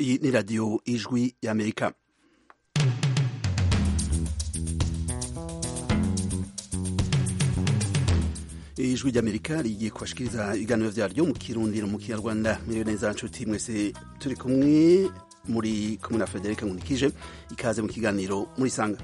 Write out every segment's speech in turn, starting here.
Iyi ni radiyo ijwi y'Amerika. ijwi ry'amerika rigiye kubashikiriza ibiganiro byaryo mu kirundi no mu kinyarwanda miriyo neza nshuti mwese turi kumwe muri kumwe na frederic nkunikije ikaze mu kiganiro muri sanga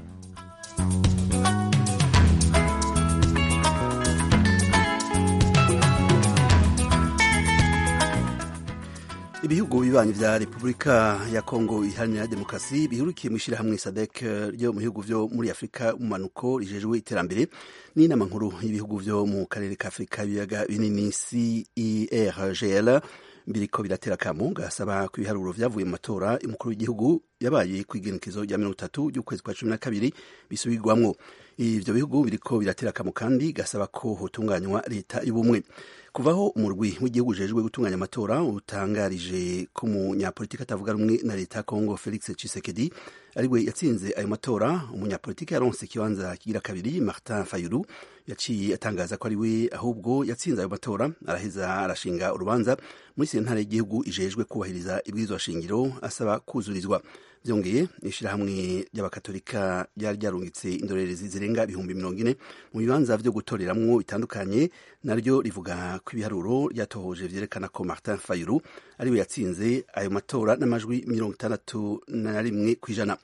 ibihugu bibanyi vya repubulika ya kongo iharanira demokarasi bihurukiye mu ishirahamwe sadek ryo mu bihugu vyo muri afurika mu manuko rijejwe iterambere n'inama nkuru y'ibihugu vyo mu karere ka afurika ibiyaga binini cergl biriko biratera akamo gasaba ku ibiharuro vyavuye mu matora umukuru w'igihugu yabaye ku igenikizo rya mirongo itatu ry'ukwezi kwa cumi na kabiri bisubirwamwo ivyo bihugu biriko biratera akamo kandi gasaba ko hotunganywa leta y'ubumwe kuvaho umurwi w'igihugu ujejwe gutunganya amatora utangarije ko umunyapolitiki atavuga rumwe na leta ya kongo felix cisekedi ariwe yatsinze ayo matora umunyapolitiki yaronse ikibanza kigira kabiri martin fayulu yaciye atangaza ko ariwe ahubwo yatsinze ayo matora araheza arashinga urubanza muri sentare y'igihugu ijejwe kubahiriza ibwirizwa shingiro asaba kuzurizwa byongeye ishyirahamwe ry'abakatolika ryari ryarungitse indorerezi zirenga ibihumbi mirongo ine mu bibanza byo gutoreramwo bitandukanye naryo rivuga ko ibiharuro ryatohoje vyerekana ko martin fayulu ariwe yatsinze ayo matora n'amajwi mirongo itandatu na rimwe ku ijana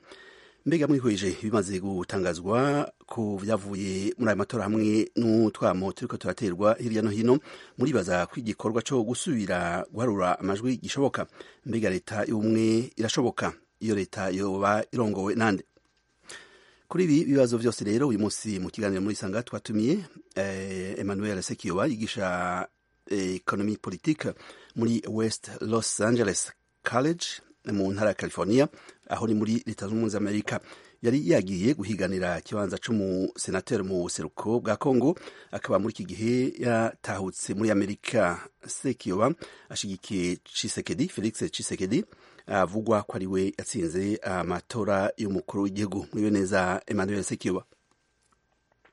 mbega mwihweje bimaze gutangazwa ko byavuye muri ayo matora hamwe n'utwamo turiko turaterwa hirya no hino muribaza ko igikorwa co gusubira guharura amajwi gishoboka mbega leta y'ubumwe irashoboka iyo leta yoba irongowe nande kuri ibi bibazo byose rero uyu munsi mu kiganiro muri sanga twatumiye eh, emmanuel sekiyoba yigisha eh, economy politique muri west los angeles college mu ntara ya california aho ni muri leta zunze ubumwe z'amerika yari yagiye guhiganira ikibanza cy'umusenateri mu buseruko bwa kongo akaba muri iki gihe yatahutse muri amerika sekiyoba ashigikiye cisekedi felix cisekedi avugwa ko ari we yatsinze amatora y'umukuru w'igihugu muriwe neza emmanuel sekiyoba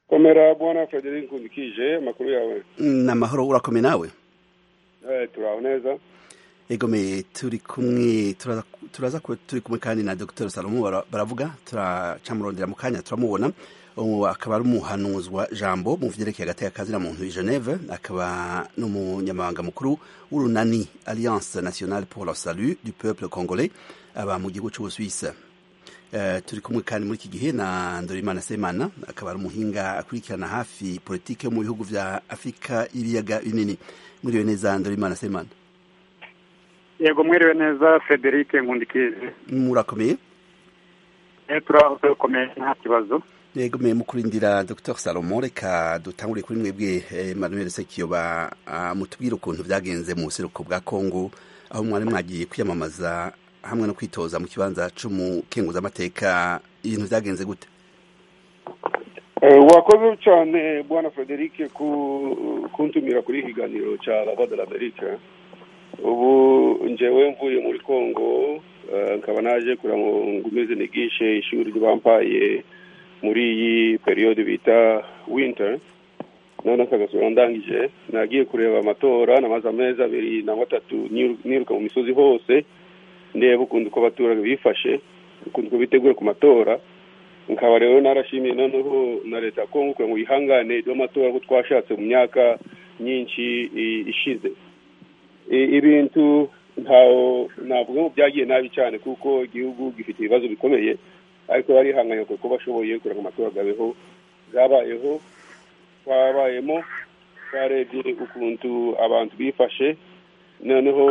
komera bwana frederic nkundikije amakuru yawe ni amahoro urakome nawe turaho neza egome turi kumwe turaza kuba turi kumwe kandi na dr salomo baravuga turacamurondera mu kanya turamubona akaba ari umuhanuzwa jambo mu vyerekeye agateka kazina muntu i geneve akaba n'umunyamabanga mukuru w'urunani alliance nationale pour la salut du peuple congolais aba mu gihugu c'ubusuwise Uh, turi kumwe kandi muri iki gihe na ndorimana semana akaba ari umuhinga akurikirana hafi politike yo mu bihugu vya afurika y'ibiyaga binini mwiriwe neza ndorimana semana yego mwiriwe neza frederic nkundikizi murakomeye turaho turakomeye nta kibazo yego mwe mukurindira dr salomo reka dutangure kuri mwebwe emmanuel sekiyoba mutubwire ukuntu byagenze mu buseruko bwa kongo aho mwari mwagiye kwiyamamaza hamwe no kwitoza mu kibanza c'umukenguzamateka ibintu byagenze gute wakoze cyane bwana frederic kuntumira kuri ikiganiro cya lava de l'america ubu njewe mvuye muri kongo nkaba naje kugira ngo ngumeze nigishe ishuri ry'abampaye muri iyi periyode bita winter none akagasura ndangije nagiye kureba amatora namaze amezi abiri na gatatu niruka mu misozi hose ndeba ukuntu uko abaturage bifashe ukuntu uko biteguye ku matora nkaba rero narashimiye noneho na leta ya kongo kugira ngo yihangane ibyo matora ko twashatse mu myaka myinshi ishize ibintu ntawo navuga ngo byagiye nabi cyane kuko igihugu gifite ibibazo bikomeye ariko barihanganye kuko bashoboye kugira ngo amatora agabeho zabayeho twabayemo twarebye ukuntu abantu bifashe noneho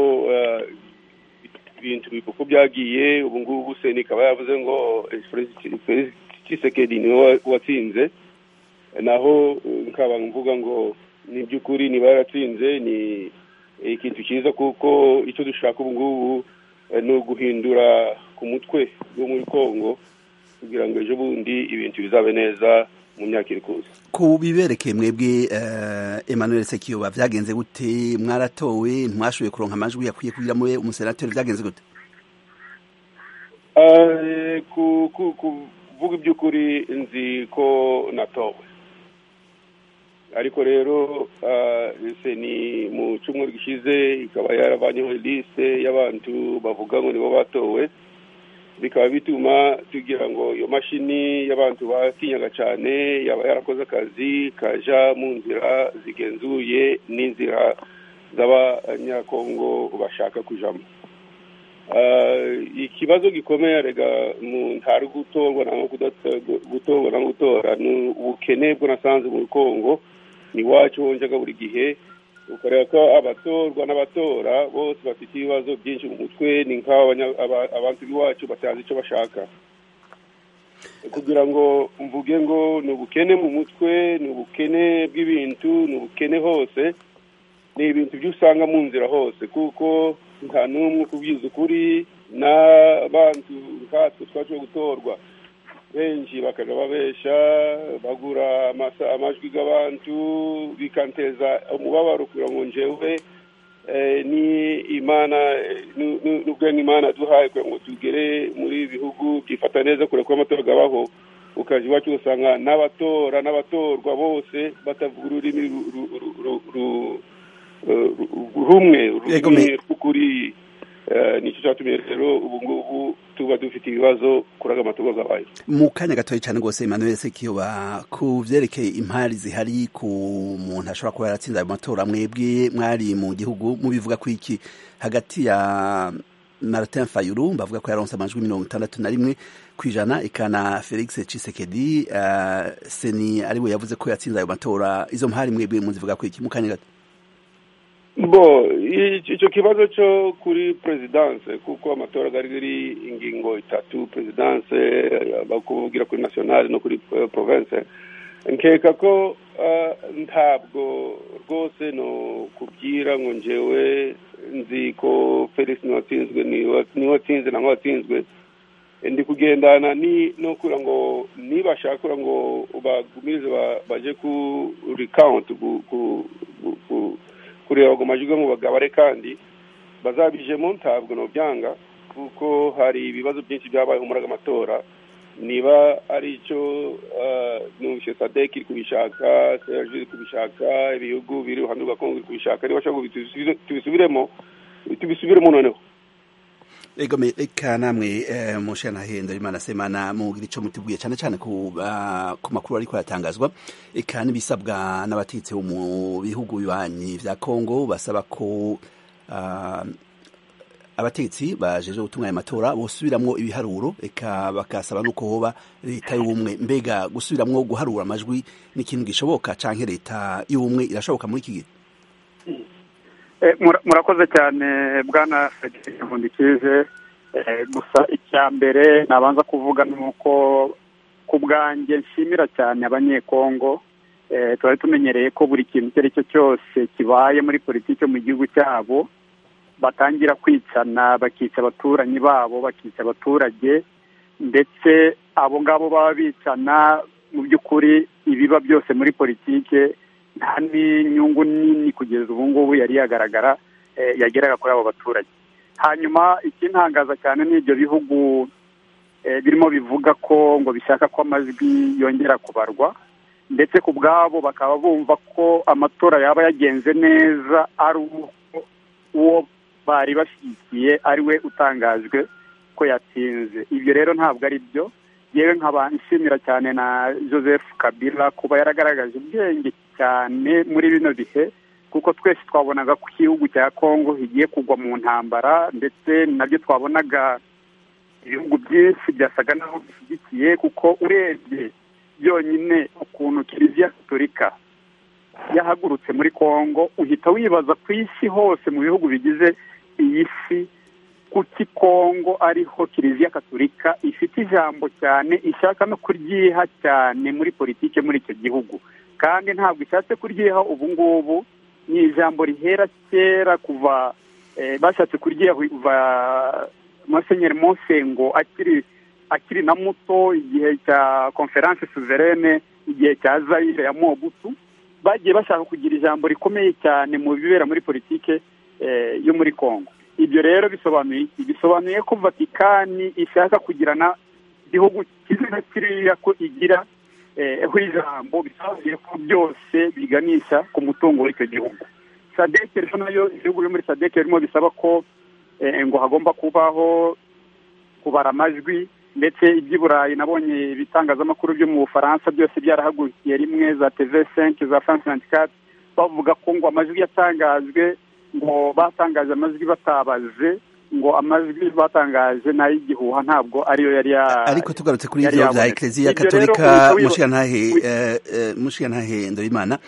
ibintu uko byagiye ubu ngubu seni ikaba yavuze ngo cisekedi niwe watsinze naho nkaba mvuga ngo ni by'ukuri niba yaratsinze ni ikintu cyiza kuko icyo dushaka ubu ngubu ni uguhindura ku mutwe wo muri kongo kugira ngo ejo bundi ibintu bizabe neza mu myaka iri kuza ku biberekeye mwebwe emmanuel sekiyoba byagenze gute mwaratowe ntiwashoboye kuronka amajwi yakwiye kugira mube umusenateri byagenze gute kuvuga iby'ukuri nzi ko natowe ariko rero ni mu cyumweru gishize ikaba yaravanyeho liste y'abantu bavuga ngo nibo batowe bikaba bituma tugira ngo iyo mashini y'abantu batinyaga cyane yaba yarakoze akazi kaja mu nzira zigenzuye n'inzira z'abanyakongo bashaka kujamo ikibazo gikomeye rega ntari gutongwa na gutongwa na gutora ni ubukene bw'unasanzwe muri kongo ni iwacu wonjaga buri gihe ukareba ko abatorwa n'abatora bose bafite ibibazo byinshi mu mutwe ni nk'abantu b'iwacu batazi icyo bashaka kugira ngo mvuge ngo ni ubukene mu mutwe ni ubukene bw'ibintu ni ubukene hose ni ibintu byo usanga mu nzira hose kuko nta n'umwe kubwiza ukuri n'abantu nkatwe twaje gutorwa benshi bakajya babesha bagura amajwi y'abantu bikanteza umubabaro kugira ngo njewe ni imana n'ubwenge imana duhaye kugira ngo tugere muri bihugu byifata neza kure ko amatora abaho ukajya iwacu ugasanga n'abatora n'abatorwa bose batavuga ururimi rumwe rumwe kuri nicyo cyatumiye rero ubu ngubu tuba dufite ibibazo kuri aga matungo zabaye mu kanya gatoya cyane rwose Emmanuel Sekiyoba ku byerekeye impari zihari ku muntu ashobora kuba yaratsinze ayo matora mwebwe mwari mu gihugu mubivuga ku iki hagati ya Martin Fayulu bavuga ko yaronse amajwi mirongo itandatu na rimwe ku ijana ikana Felix Tshisekedi uh, seni ariwe yavuze ko yatsinze ayo matora izo mpari mwebwe muzivuga ku iki mu kanya gato bo icyo kibazo cyo kuri perezidanse kuko amatora ari ingingo itatu perezidanse bakubwira kuri nasiyonari no kuri provense nkeka ko ntabwo rwose no kubwira ngo ngewe nzi ko felix niwatsinzwe niwatsinze na watsinzwe ndi kugendana no kugira ngo nibashaka ngo bagumirize baje kuri kawunti kureba ngo amajwi ngo bagabare kandi bazabijemo ntabwo byanga kuko hari ibibazo byinshi byabayeho muri aya matora niba ari icyo ntushe sadeki iri kubishaka serivisi iri kubishaka ibihugu biri iruhande rwa kongo iri kubishaka niba ashaka tubisubiremo tubisubiremo noneho ego reka namwe mushanahenda imana semana mugira ico muteguye cyane cyane ku makuru ariko yatangazwa eka n'ibisabwa n'abatetsi bo mu bihugu bibanyi vya kongo basaba ko abatetsi bajeje gutunganya amatora bosubiramwo ibiharuro eka bakasaba nuko hoba leta y'ubumwe mbega gusubiramwo guharura amajwi ni ikintu gishoboka canke leta y'ubumwe irashoboka muri iki gihe murakoze cyane bwana federic nkundikize gusa icya mbere nabanza kuvuga ni uko ku bwanjye nshimira cyane abanyekongo tuba tumenyereye ko buri kintu icyo ari cyo cyose kibaye muri politiki mu gihugu cyabo batangira kwicana bakica abaturanyi babo bakica abaturage ndetse abo ngabo baba bicana mu by'ukuri ibiba byose muri politiki nta n'inyungu nini kugeza ubu ngubu yari yagaragara yageraga kuri abo baturage hanyuma ikintangaza cyane ni ibyo bihugu birimo bivuga ko ngo bishaka ko amajwi yongera kubarwa ndetse ku bwabo bakaba bumva ko amatora yaba yagenze neza ari uwo bari bashyigikiye ari we utangajwe ko yatsinze ibyo rero ntabwo ari byo yewe nkaba nshimira cyane na joseph kabila kuba yaragaragaje ubwenge cyane muri bino bihe kuko twese twabonaga ko igihugu cya kongo higiye kugwa mu ntambara ndetse nabyo twabonaga ibihugu byinshi byasaga naho bishyigikiye kuko urebye byonyine ukuntu kiliziya gaturika yahagurutse muri kongo uhita wibaza ku isi hose mu bihugu bigize iyi si kuki kongo ariho kiliziya gaturika ifite ijambo cyane ishaka no kuryiha cyane muri politiki muri icyo gihugu kandi ntabwo ishatse kuryiha ubu ngubu ni ijambo rihera kera kuva bashatse kuryiha kuva musenyeri monsengo akiri akiri na muto igihe cya konferanse suverene igihe cya zayire ya mobutu bagiye bashaka kugira ijambo rikomeye cyane mu bibera muri politike yo muri kongo ibyo rero bisobanuye iki bisobanuye ko vatikani ishaka kugirana igihugu kimwe na kiriya ko igira aho ijambo bisabuye ko byose biganisha ku mutungo w'icyo gihugu sadeke rero nayo ibihugu biri muri sadeke birimo bisaba ko ngo hagomba kubaho kubara amajwi ndetse iby'i burayi nabonye ibitangazamakuru byo mu bufaransa byose byarahagurukiye rimwe za teve senke za france tuwanti bavuga ko ngo amajwi yatangajwe ngo batangaje amajwi batabaze ngo amajwi batangaje n'ay'igihuha ntabwo ariyo yari ariko tugarutse kuri ibyo bya ekereziya katolika mushyantahe ndoyimana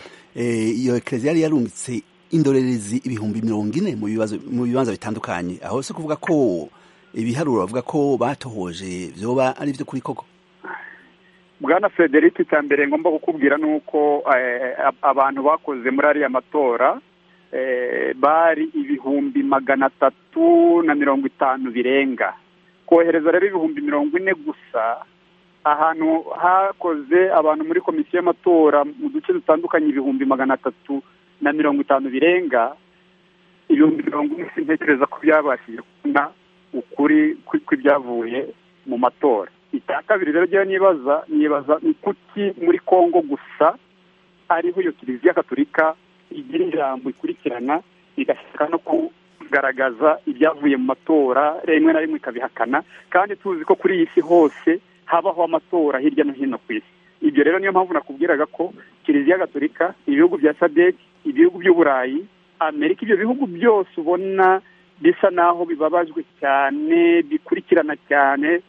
iyo ekereziya yari yarumbitse indorerezi ibihumbi mirongo ine mu bibanza bitandukanye aho si kuvuga ko ibiharuro bavuga ko batohoje byoba ari ibyo kuri koko bwana frederic icya mbere ngomba kukubwira ni uko abantu bakoze muri ariya matora bari ibihumbi magana atatu na mirongo itanu birenga kohereza rero ibihumbi mirongo ine gusa ahantu hakoze abantu muri komisiyo y'amatora mu duce dutandukanye ibihumbi magana atatu na mirongo itanu birenga ibihumbi mirongo ine sintekereza ko byabashije kubona ukuri kw'ibyavuye mu matora icya kabiri rero ryo nibaza nibaza ni kuki muri congo gusa ariho iyo kiliziya gaturika igira ijambo ikurikirana igashaka no kugaragaza ibyavuye mu matora rimwe na rimwe ikabihakana kandi tuzi ko kuri iyi si hose habaho amatora hirya no hino ku isi ibyo rero niyo mpamvu nakubwiraga ko kiliziya gaturika ibihugu bya sadec ibihugu by'uburayi amerika ibyo bihugu byose ubona bisa naho bibabajwe cyane bikurikirana cyane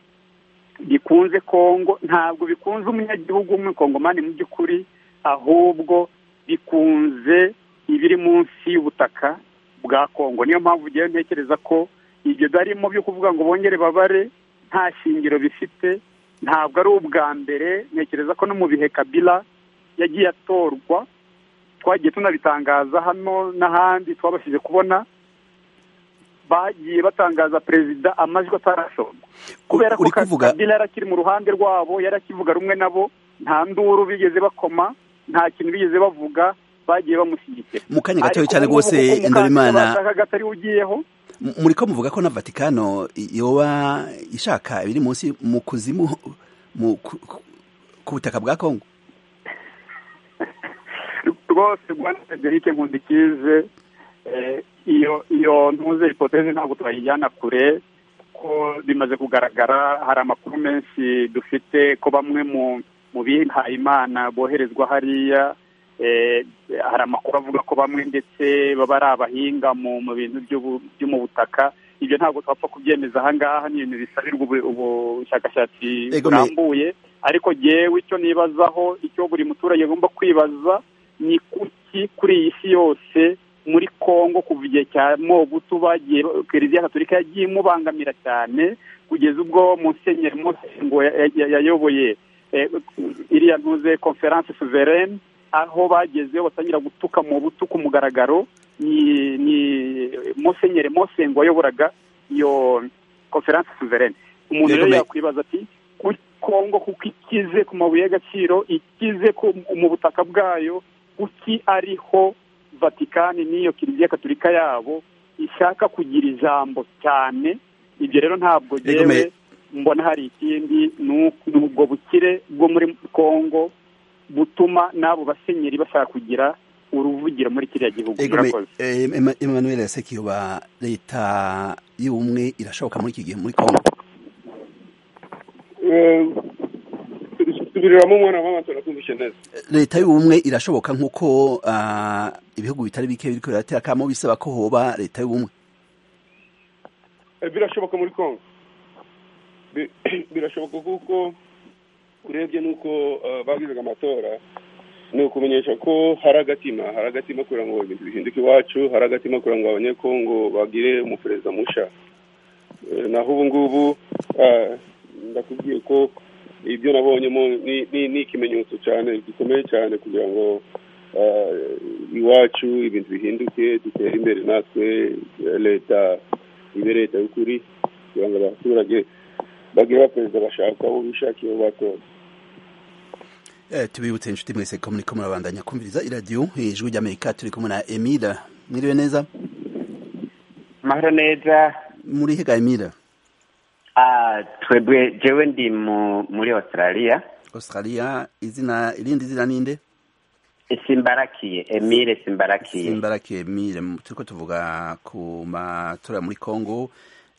bikunze kongo ntabwo bikunze umunyagihugu w'umukongomani mu by'ukuri ahubwo bikunze ibiri munsi y'ubutaka bwa kongo niyo mpamvu ugiye ntekereza ko ibyo barimo byo kuvuga ngo bongere babare nta shingiro bifite ntabwo ari ubwa mbere ntekereza ko no mu bihe kabila yagiye atorwa twagiye tunabitangaza hano n'ahandi twabashije kubona bagiye batangaza perezida amajwi atarashorwa kubera ko kabila yari akiri mu ruhande rwabo yari akivuga rumwe nabo nta nduru bigeze bakoma nta kintu bigeze bavuga bagiye bamushyigikira mu kanya gato cyane rwose indorimana atari ugiyeho muri ko muvuga ko na vatikano yoba ishaka ibiri munsi mu kuzimu ku butaka bwa kongo rwose rwanda federike nkundikize iyo iyo ntuze ipoteze ntabwo twayijyana kure ko bimaze kugaragara hari amakuru menshi dufite ko bamwe mu mu bihaye imana boherezwa hariya hari amakuru avuga ko bamwe ndetse baba ari abahinga mu bintu byo mu butaka ibyo ntabwo twapfa kubyemeza ahangaha ni ibintu bisabirwa ubushakashatsi burambuye ariko yewe icyo nibazaho icyo buri muturage agomba kwibaza ni kuki kuri iyi si yose muri congo kuva igihe cya mobutu bagiye kiliziya gaturika yagiye imubangamira cyane kugeza ubwo musenyeri ngo yayoboye iriya ntuze konferanse suverene aho bagezeho batangira gutuka mu butu ku mugaragaro ni musenyeri mosengo wayoboraga iyo konferanse suverene umuntu rero yakwibaza ati kuri kongo kuko ikize ku mabuye y'agaciro ikize mu butaka bwayo kuki ariho vatikani n'iyo kiliziya gaturika yabo ishaka kugira ijambo cyane ibyo rero ntabwo yewe mbona hari ikindi ni ubwo bukire bwo muri congo butuma n'abo basenyeri bashaka kugira uruvugiro muri kiriya gihugu emmanuel yasekiyoba leta y'ubumwe irashoboka muri iki gihe muri congo leta y'ubumwe irashoboka nk'uko ibihugu bitari bike biri kubera akamo bisaba ko hoba leta y'ubumwe birashoboka muri congo birashoboka kuko urebye n'uko babwizaga amatora ni ukumenyesha ko hari agatima hari agatima kugira ngo ibintu bihinduke iwacu hari agatima kugira ngo abanyekongo bagire umuperezida musha naho ubu ngubu ndakubwiye ko ibyo nabonyemo ni ikimenyetso cyane gikomeye cyane kugira ngo iwacu ibintu bihinduke dutere imbere natwe leta ibe leta y'ukuri kugira ngo abaturage bagira perezida bashaka abo bishakiye batora tubibutse inshuti mwese ko muri ko murabandanya kumviriza iradiyo ijwi ry'amerika turi kumwe na emira mwiriwe neza mahoro neza muri hega emira twebwe jewe ndi muri australia australia izina irindi zina ninde simbarakiye emile simbarakiye simbarakiye mire turiko tuvuga ku matora muri congo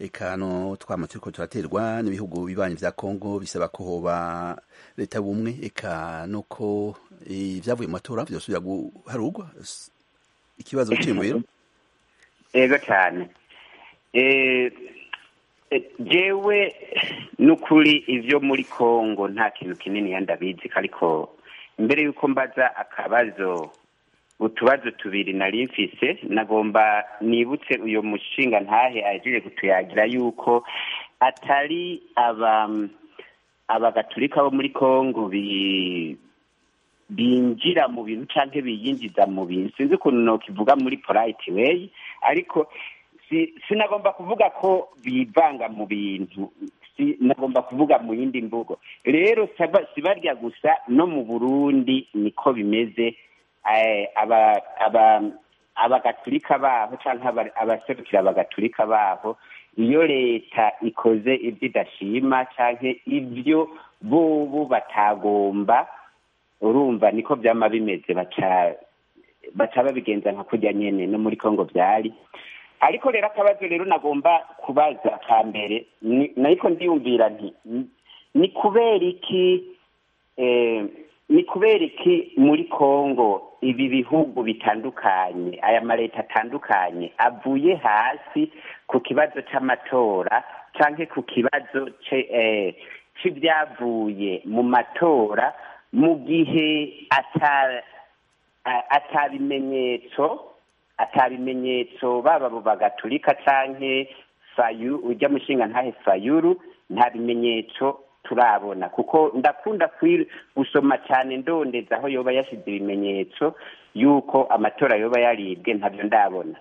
ekano twama turiko turaterwa n'ibihugu bibanyi vya congo bisaba ko hoba leta bumwe eka nuko ivyavuye mu matora vyosubira guharurwa S- ikibazo c'imwero yego cyane Eh, eh, jewe n'ukuri ivyo muri congo nta kintu kinini yandabizi ariko mbere y'uko mbaza akabazo utubazo tubiri nari mfise nagomba nibutse uyo mushinga ntahe ahejeje kutuyagira yuko atari aba abagaturika bo muri congo bi binjira mu bintu canke biyinjiza mu bintu sinzi ukuntu nokivuga muri polite way ariko si, sinagomba kuvuga ko bivanga mu bintu si, nagomba kuvuga mu yindi mvugo rero saba- si barya gusa no mu burundi niko bimeze Eh, aba aba abagatulika baho canke aba- abaserukira abagatulika baho iyo leta ikoze ibyo idashima canke ibyo bobo batagomba urumva niko byama bimeze baca baca babigenza nka kurya nyene no muri congo byari ariko rero akabazo rero nagomba kubaza ka mbere ni- nariko ndiyumvira nti ni- ni kubera iki eh, ni kubera iki muri congo ibi bihugu bitandukanye aya maleta atandukanye avuye hasi ku kibazo c'amatora canke ku kibazo ce- eh, c'ivyavuye mu matora mu gihe ata- a- atabimenyetso atabimenyetso baba abo bagaturika canke fayu ujya mushinga ntahe fayuru nta bimenyetso turabona kuko ndakunda kwi- gusoma cane ndondeza aho yoba yashize ibimenyetso yuko amatora yoba yaribwe ntabyo ndabona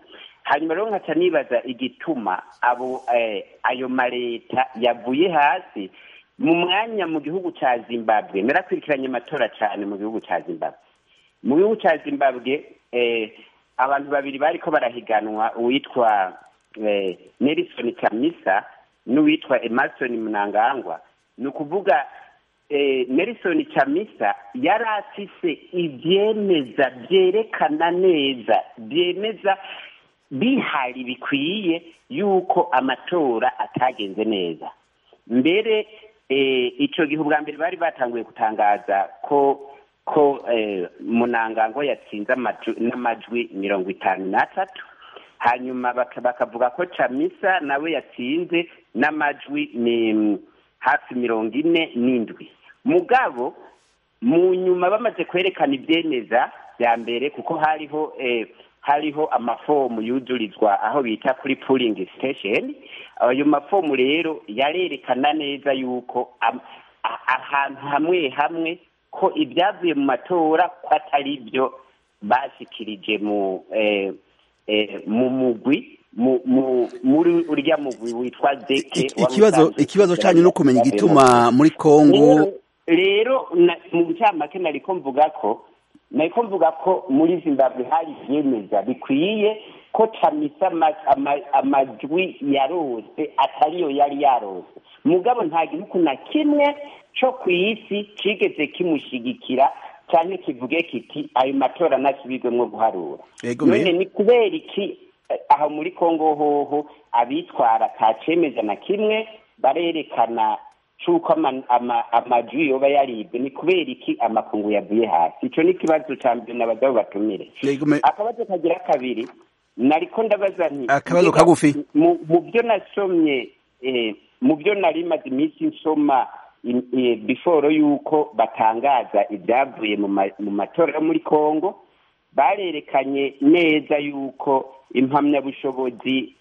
hanyuma rero nkaca nibaza igituma abo eh, ayo maleta yavuye hasi mu mwanya mu gihugu ca zimbabwe narakurikiranye amatora cane mu gihugu ca zimbabwe mu gihugu cya zimbabwe eh, abantu babiri bariko barahiganwa uwitwa eh, nelson kamisa n'uwitwa emerson mnangagwa ni ukuvuga eh, nelson kamisa yari afise ivyemeza vyerekana neza vyemeza bihari bikwiye yuko amatora atagenze neza mbere eh, ico gihe ubwa mbere bari batanguye gutangaza ko ko eh, munangango yatsinze amaju- n'amajwi mirongo itanu n'atatu hanyuma baka- bakavuga ko camisa nawe yatsinze n'amajwi ni- hafi mirongo ine n'indwi mugabo mu nyuma bamaze kwerekana ibyemeza bya mbere kuko hariho eh, hariho amafomu yuzurizwa aho bita kuri puling station ayo mafomu rero yarerekana neza yuko am- a- ahantu hamwe hamwe ko ibyavuye mu matora ko atari byo bashikirije mu eh, eh, mu mugwi mu- mu- muri urya mugwi witwa zeke Iki- ikibazo ikibazo canyu no kumenya igituma muri congo rero na- mu ncamake nariko mvuga ko nariko mvuga ko muri zimbabwe hari ivyemeza bikwiye ko camisa ama- ama- amajwi yarose atariyo yari yarose mugabo nta gihugu na kimwe co kw'isi cigeze kimushigikira canke kivuge kiti ayo matora ntasubirwemwo guharura Yego, none Meya. ni kubera iki eh, aho muri kongo hoho abitwara nta cemeza na kimwe barerekana c'uko ama- ama- amajwi yoba yaribwe ni kubera iki amakungu yavuye hasi ico ni ikibazo ca mbere nabagabo batumire Yego, me- akabazo kagira kabiri nariko ndabaza nti Akabazo mbega kagufi. mu mu byo nasomye eh, mu byo nari maze iminsi nsoma in- eh, before yuko batangaza ibyavuye mu ma- mu matora yo muri congo barerekanye neza yuko impamyabushobozi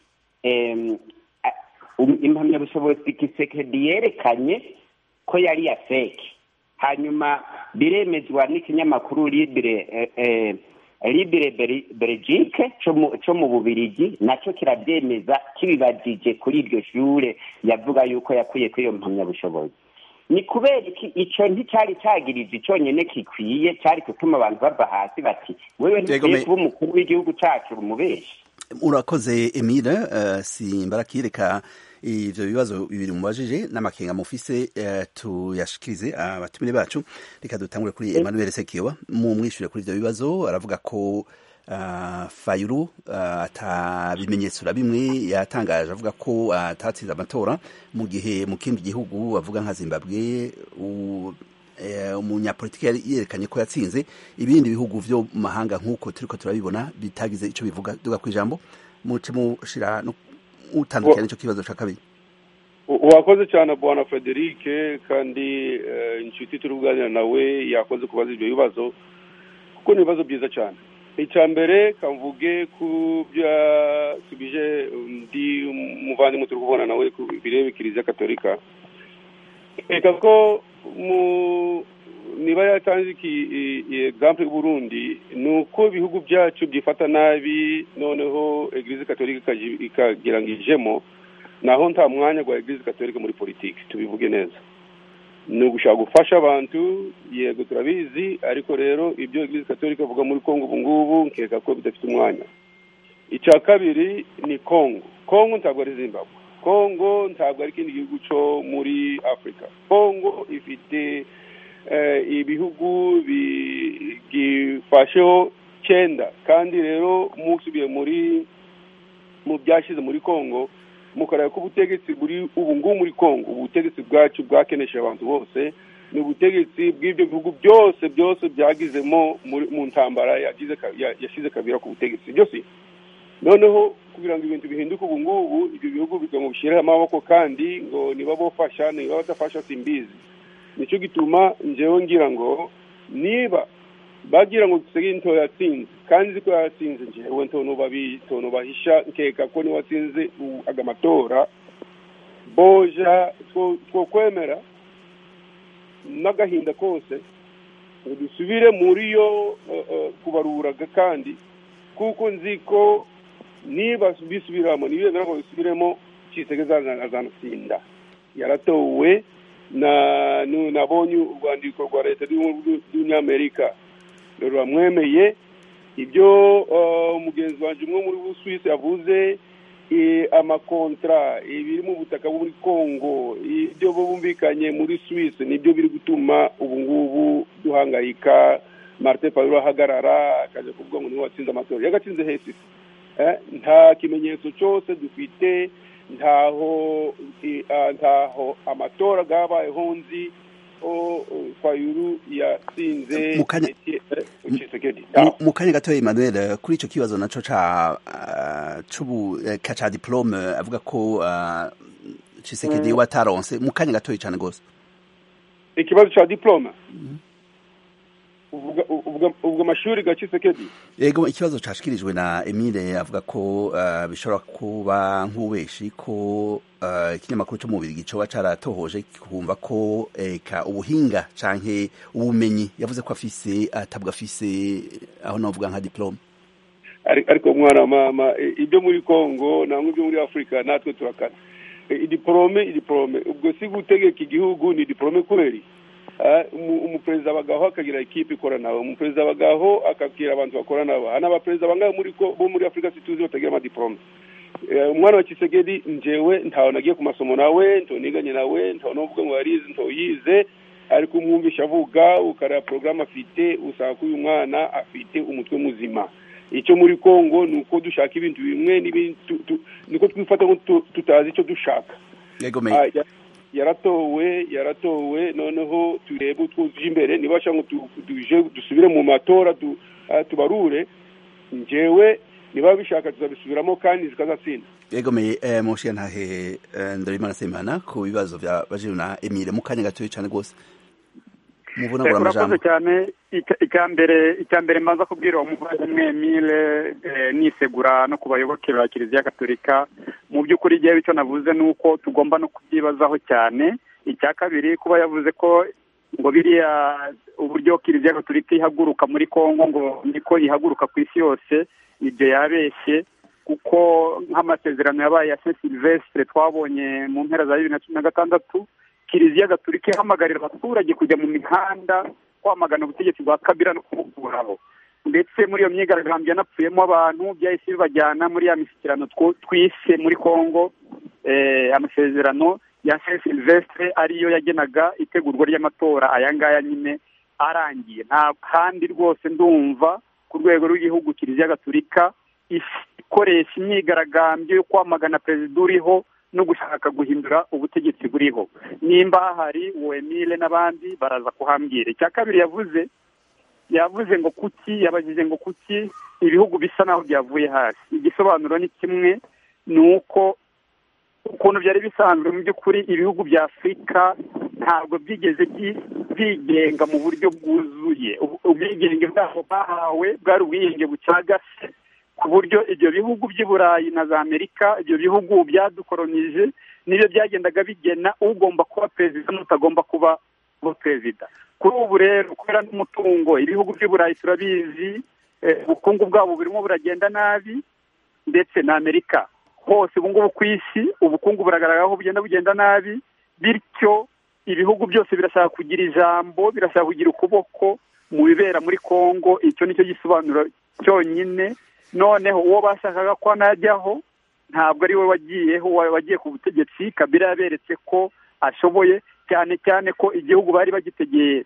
em, a- um- impamyabushobozi kisekedi yerekanye ko yari ya feki hanyuma biremezwa n'ikinyamakuru libire eh, eh, libire Beri- belgique co mu- co mu bubirigi naco kirabyemeza kibibajije kuri iryo shure yavuga yuko yakuye kuri iyo mpamyabushobozi ni kubera iki ico nticari cagirizi conyene kikwiye cari gutuma abantu bava hasi bati wewe Yego, ntikwiye me- kuba umukuru w'igihugu cacu urumubeshi urakoze emile simbaraga reka ibyo bibazo bibiri mubajije n'amakenga mufise tuyashikirize abatumire bacu reka dutangure kuri Emmanuel Sekiwa mu mwishyure kuri ibyo bibazo aravuga ko fayuru atabimenyetso na bimwe yatangaje avuga ko atatsinze amatora mu gihe mu kindi gihugu avuga nka zimbabwe umunyapolitiki yerekanye ko yatsinze ibindi bihugu byo mu mahanga nk'uko turi ko turabibona bitagize icyo bivuga duga ku ijambo muce mushyira utandukanye n'icyo kibazo cya kabiri wakoze cyane bwana frederic kandi inshuti turi kuganira nawe yakoze kubaza ibyo bibazo kuko ni ibibazo byiza cyane icya mbere kamvuge ku byo yasubije undi muvandimwe turi kubona nawe ku bireba kiliziya katolika reka ko mu niba yatanze egisample y'uburundi ni uko ibihugu byacu byifata nabi noneho egize katolika ikagira ngo ijemo naho nta mwanya wa egize katolika muri politiki tubivuge neza ni ugushaka gufasha abantu yego turabizi ariko rero ibyo egize katolika avuga muri congo ubu ngubu nkeka ko bidafite umwanya icya kabiri ni congo congo ntabwo ari zimbabwe congo ntabwo ari ikindi gihugu cyo muri afurika congo ifite ibihugu bigifasheho cyenda kandi rero musubiye muri mu byashyize muri congo mukareba ko ubutegetsi buri ubu ngubu muri congo ubutegetsi bwacu bwakenesha abantu bose ni ubutegetsi bw'ibyo bihugu byose byose byagizemo mu ntambara yashyize kabira ku butegetsi byose noneho kugira ngo ibintu bihinduke ubu ngubu ibyo bihugu ngo bishyireho amaboko kandi ngo niba bofasha niba badafasha simbizi nicyo gituma njyewe ngira ngo niba bagira ngo seginto yatsinze kandi ko yatsinze njyewe ntono bahisha nkeka ko niwe watsinze aga matora boja two kwemera n'agahinda kose ngo dusubire muri yo kubaruraga kandi kuko nzi ko niba bisubiramo ntibemera ko bisubiremo cyisegeza azanatsinda yaratowe nabonye urwandiko rwa leta y'umunyamerika ruramwemeye ibyo umugenzi wanjye umwe muri busuwisi yavuze amakontra ibiri mu butaka bwo muri congo ibyo bumvikanye muri suwisi nibyo biri gutuma ubu ngubu duhangayika marite pawuro ahagarara akajya kuvuga ngo niwe watsinze amatora yagatsinze hesisi nta kimenyetso cyose dufite ntaho ntaho amatora yabayeho nzi fayuru yatsinze mu kanya gatoya emmanuel kuri icyo kibazo nacyo cya diplome avuga ko cisekedi we ataronse mu kanya gatoya cyane rwose ikibazo cya diplome ubwo amashuri ga cisekedi yego ikibazo cyashyikirijwe na emile avuga ko bishobora kuba nk'ubeshi ko ikinyamakuru cyo mu bubiri cyoba caratohoje kumva ko eka ubuhinga canke ubumenyi yavuze ko afise atabwa afise aho navuga nka diplome ariko mwana mama ibyo muri Kongo namwe ibyo muri Afrika natwe turakana idiplome idiplome ubwo si gutegeka igihugu ni diplome kweli umuperezida abagaho akagira ikipe ikora nawe umuperezida abagaho akabwira abantu bakora nabo hano abaperezida bangahe muri ko bo muri afurika situzi batagira amadiplome umwana wa kisegedi njewe ntawe nagiye ku masomo nawe ntoniganye nawe ntawe n'uvuga ngo yarize ntoyize ariko umwumvisha avuga ukareba porogaramu afite usanga uyu mwana afite umutwe muzima icyo muri congo ni uko dushaka ibintu bimwe niko twifata ngo tutazi icyo dushaka yaratowe yaratowe noneho turebe utwo tujya imbere nibasha ngo tuje dusubire mu matora tubarure ngewe niba bishaka tuzabisubiramo kandi zikazatsinda yegomeye mushi ntahe ndorimana semana ku bibazo bya bajiru na emile mu kanya gatoya cyane rwose muvunagura amajambo cyane icya mbere icya mbere mbanza kubwira uwo muvandimwe emile nisegura no ku bayoboke ba kiliziya gatolika mu by'ukuri igihe icyo navuze ni uko tugomba no kubyibazaho cyane icya kabiri kuba yavuze ko ngo biriya uburyo kiliziya gatolika ihaguruka muri congo ngo niko ihaguruka ku isi yose ibyo yabeshye kuko nk'amasezerano yabaye ya saint silvestre twabonye mu mpera za bibiri na cumi na gatandatu kiliziya gatolika ihamagarira abaturage kujya mu mihanda kwamagana ubutegetsi bwa kabira no kubukuraho ndetse muri iyo myigaragambyo yanapfuyemo abantu byahise bibajyana muri ya mishyikirano twise muri congo amasezerano ya saint silvestre ariyo yagenaga itegurwa ry'amatora aya ngaya nyine arangiye nta kandi rwose ndumva ku rwego rw'igihugu kiliziya gaturika ikoresha imyigaragambyo yo kwamagana perezida uriho no gushaka guhindura ubutegetsi buriho nimba hahari uwemire n'abandi baraza kuhambwira icya kabiri yavuze yavuze ngo kuki yabajije ngo kuki ibihugu bisa naho byavuye hasi igisobanuro ni kimwe ni uko ukuntu byari bisanzwe mu by'ukuri ibihugu bya afurika ntabwo byigeze byigenga mu buryo bwuzuye ubwigenge bwabo bahawe bwari ubwigenge bucagase ku buryo ibyo bihugu by'i burayi na za amerika ibyo bihugu byadukoronije nibyo byagendaga bigena ugomba kuba perezida n'utagomba kuba perezida kuri ubu rero kubera n'umutungo ibihugu by'i burayi turabizi ubukungu bwabo burimo buragenda nabi ndetse na amerika hose ubu ngubu ku isi ubukungu buragaragara ko bugenda bugenda nabi bityo ibihugu byose birashaka kugira ijambo birashaka kugira ukuboko mu bibera muri congo icyo nicyo gisobanuro cyonyine noneho uwo bashakaga ko anajyaho ntabwo ari we wagiyeho wagiye ku butegetsi kabira yaberetse ko ashoboye cyane cyane ko igihugu bari bagitegeye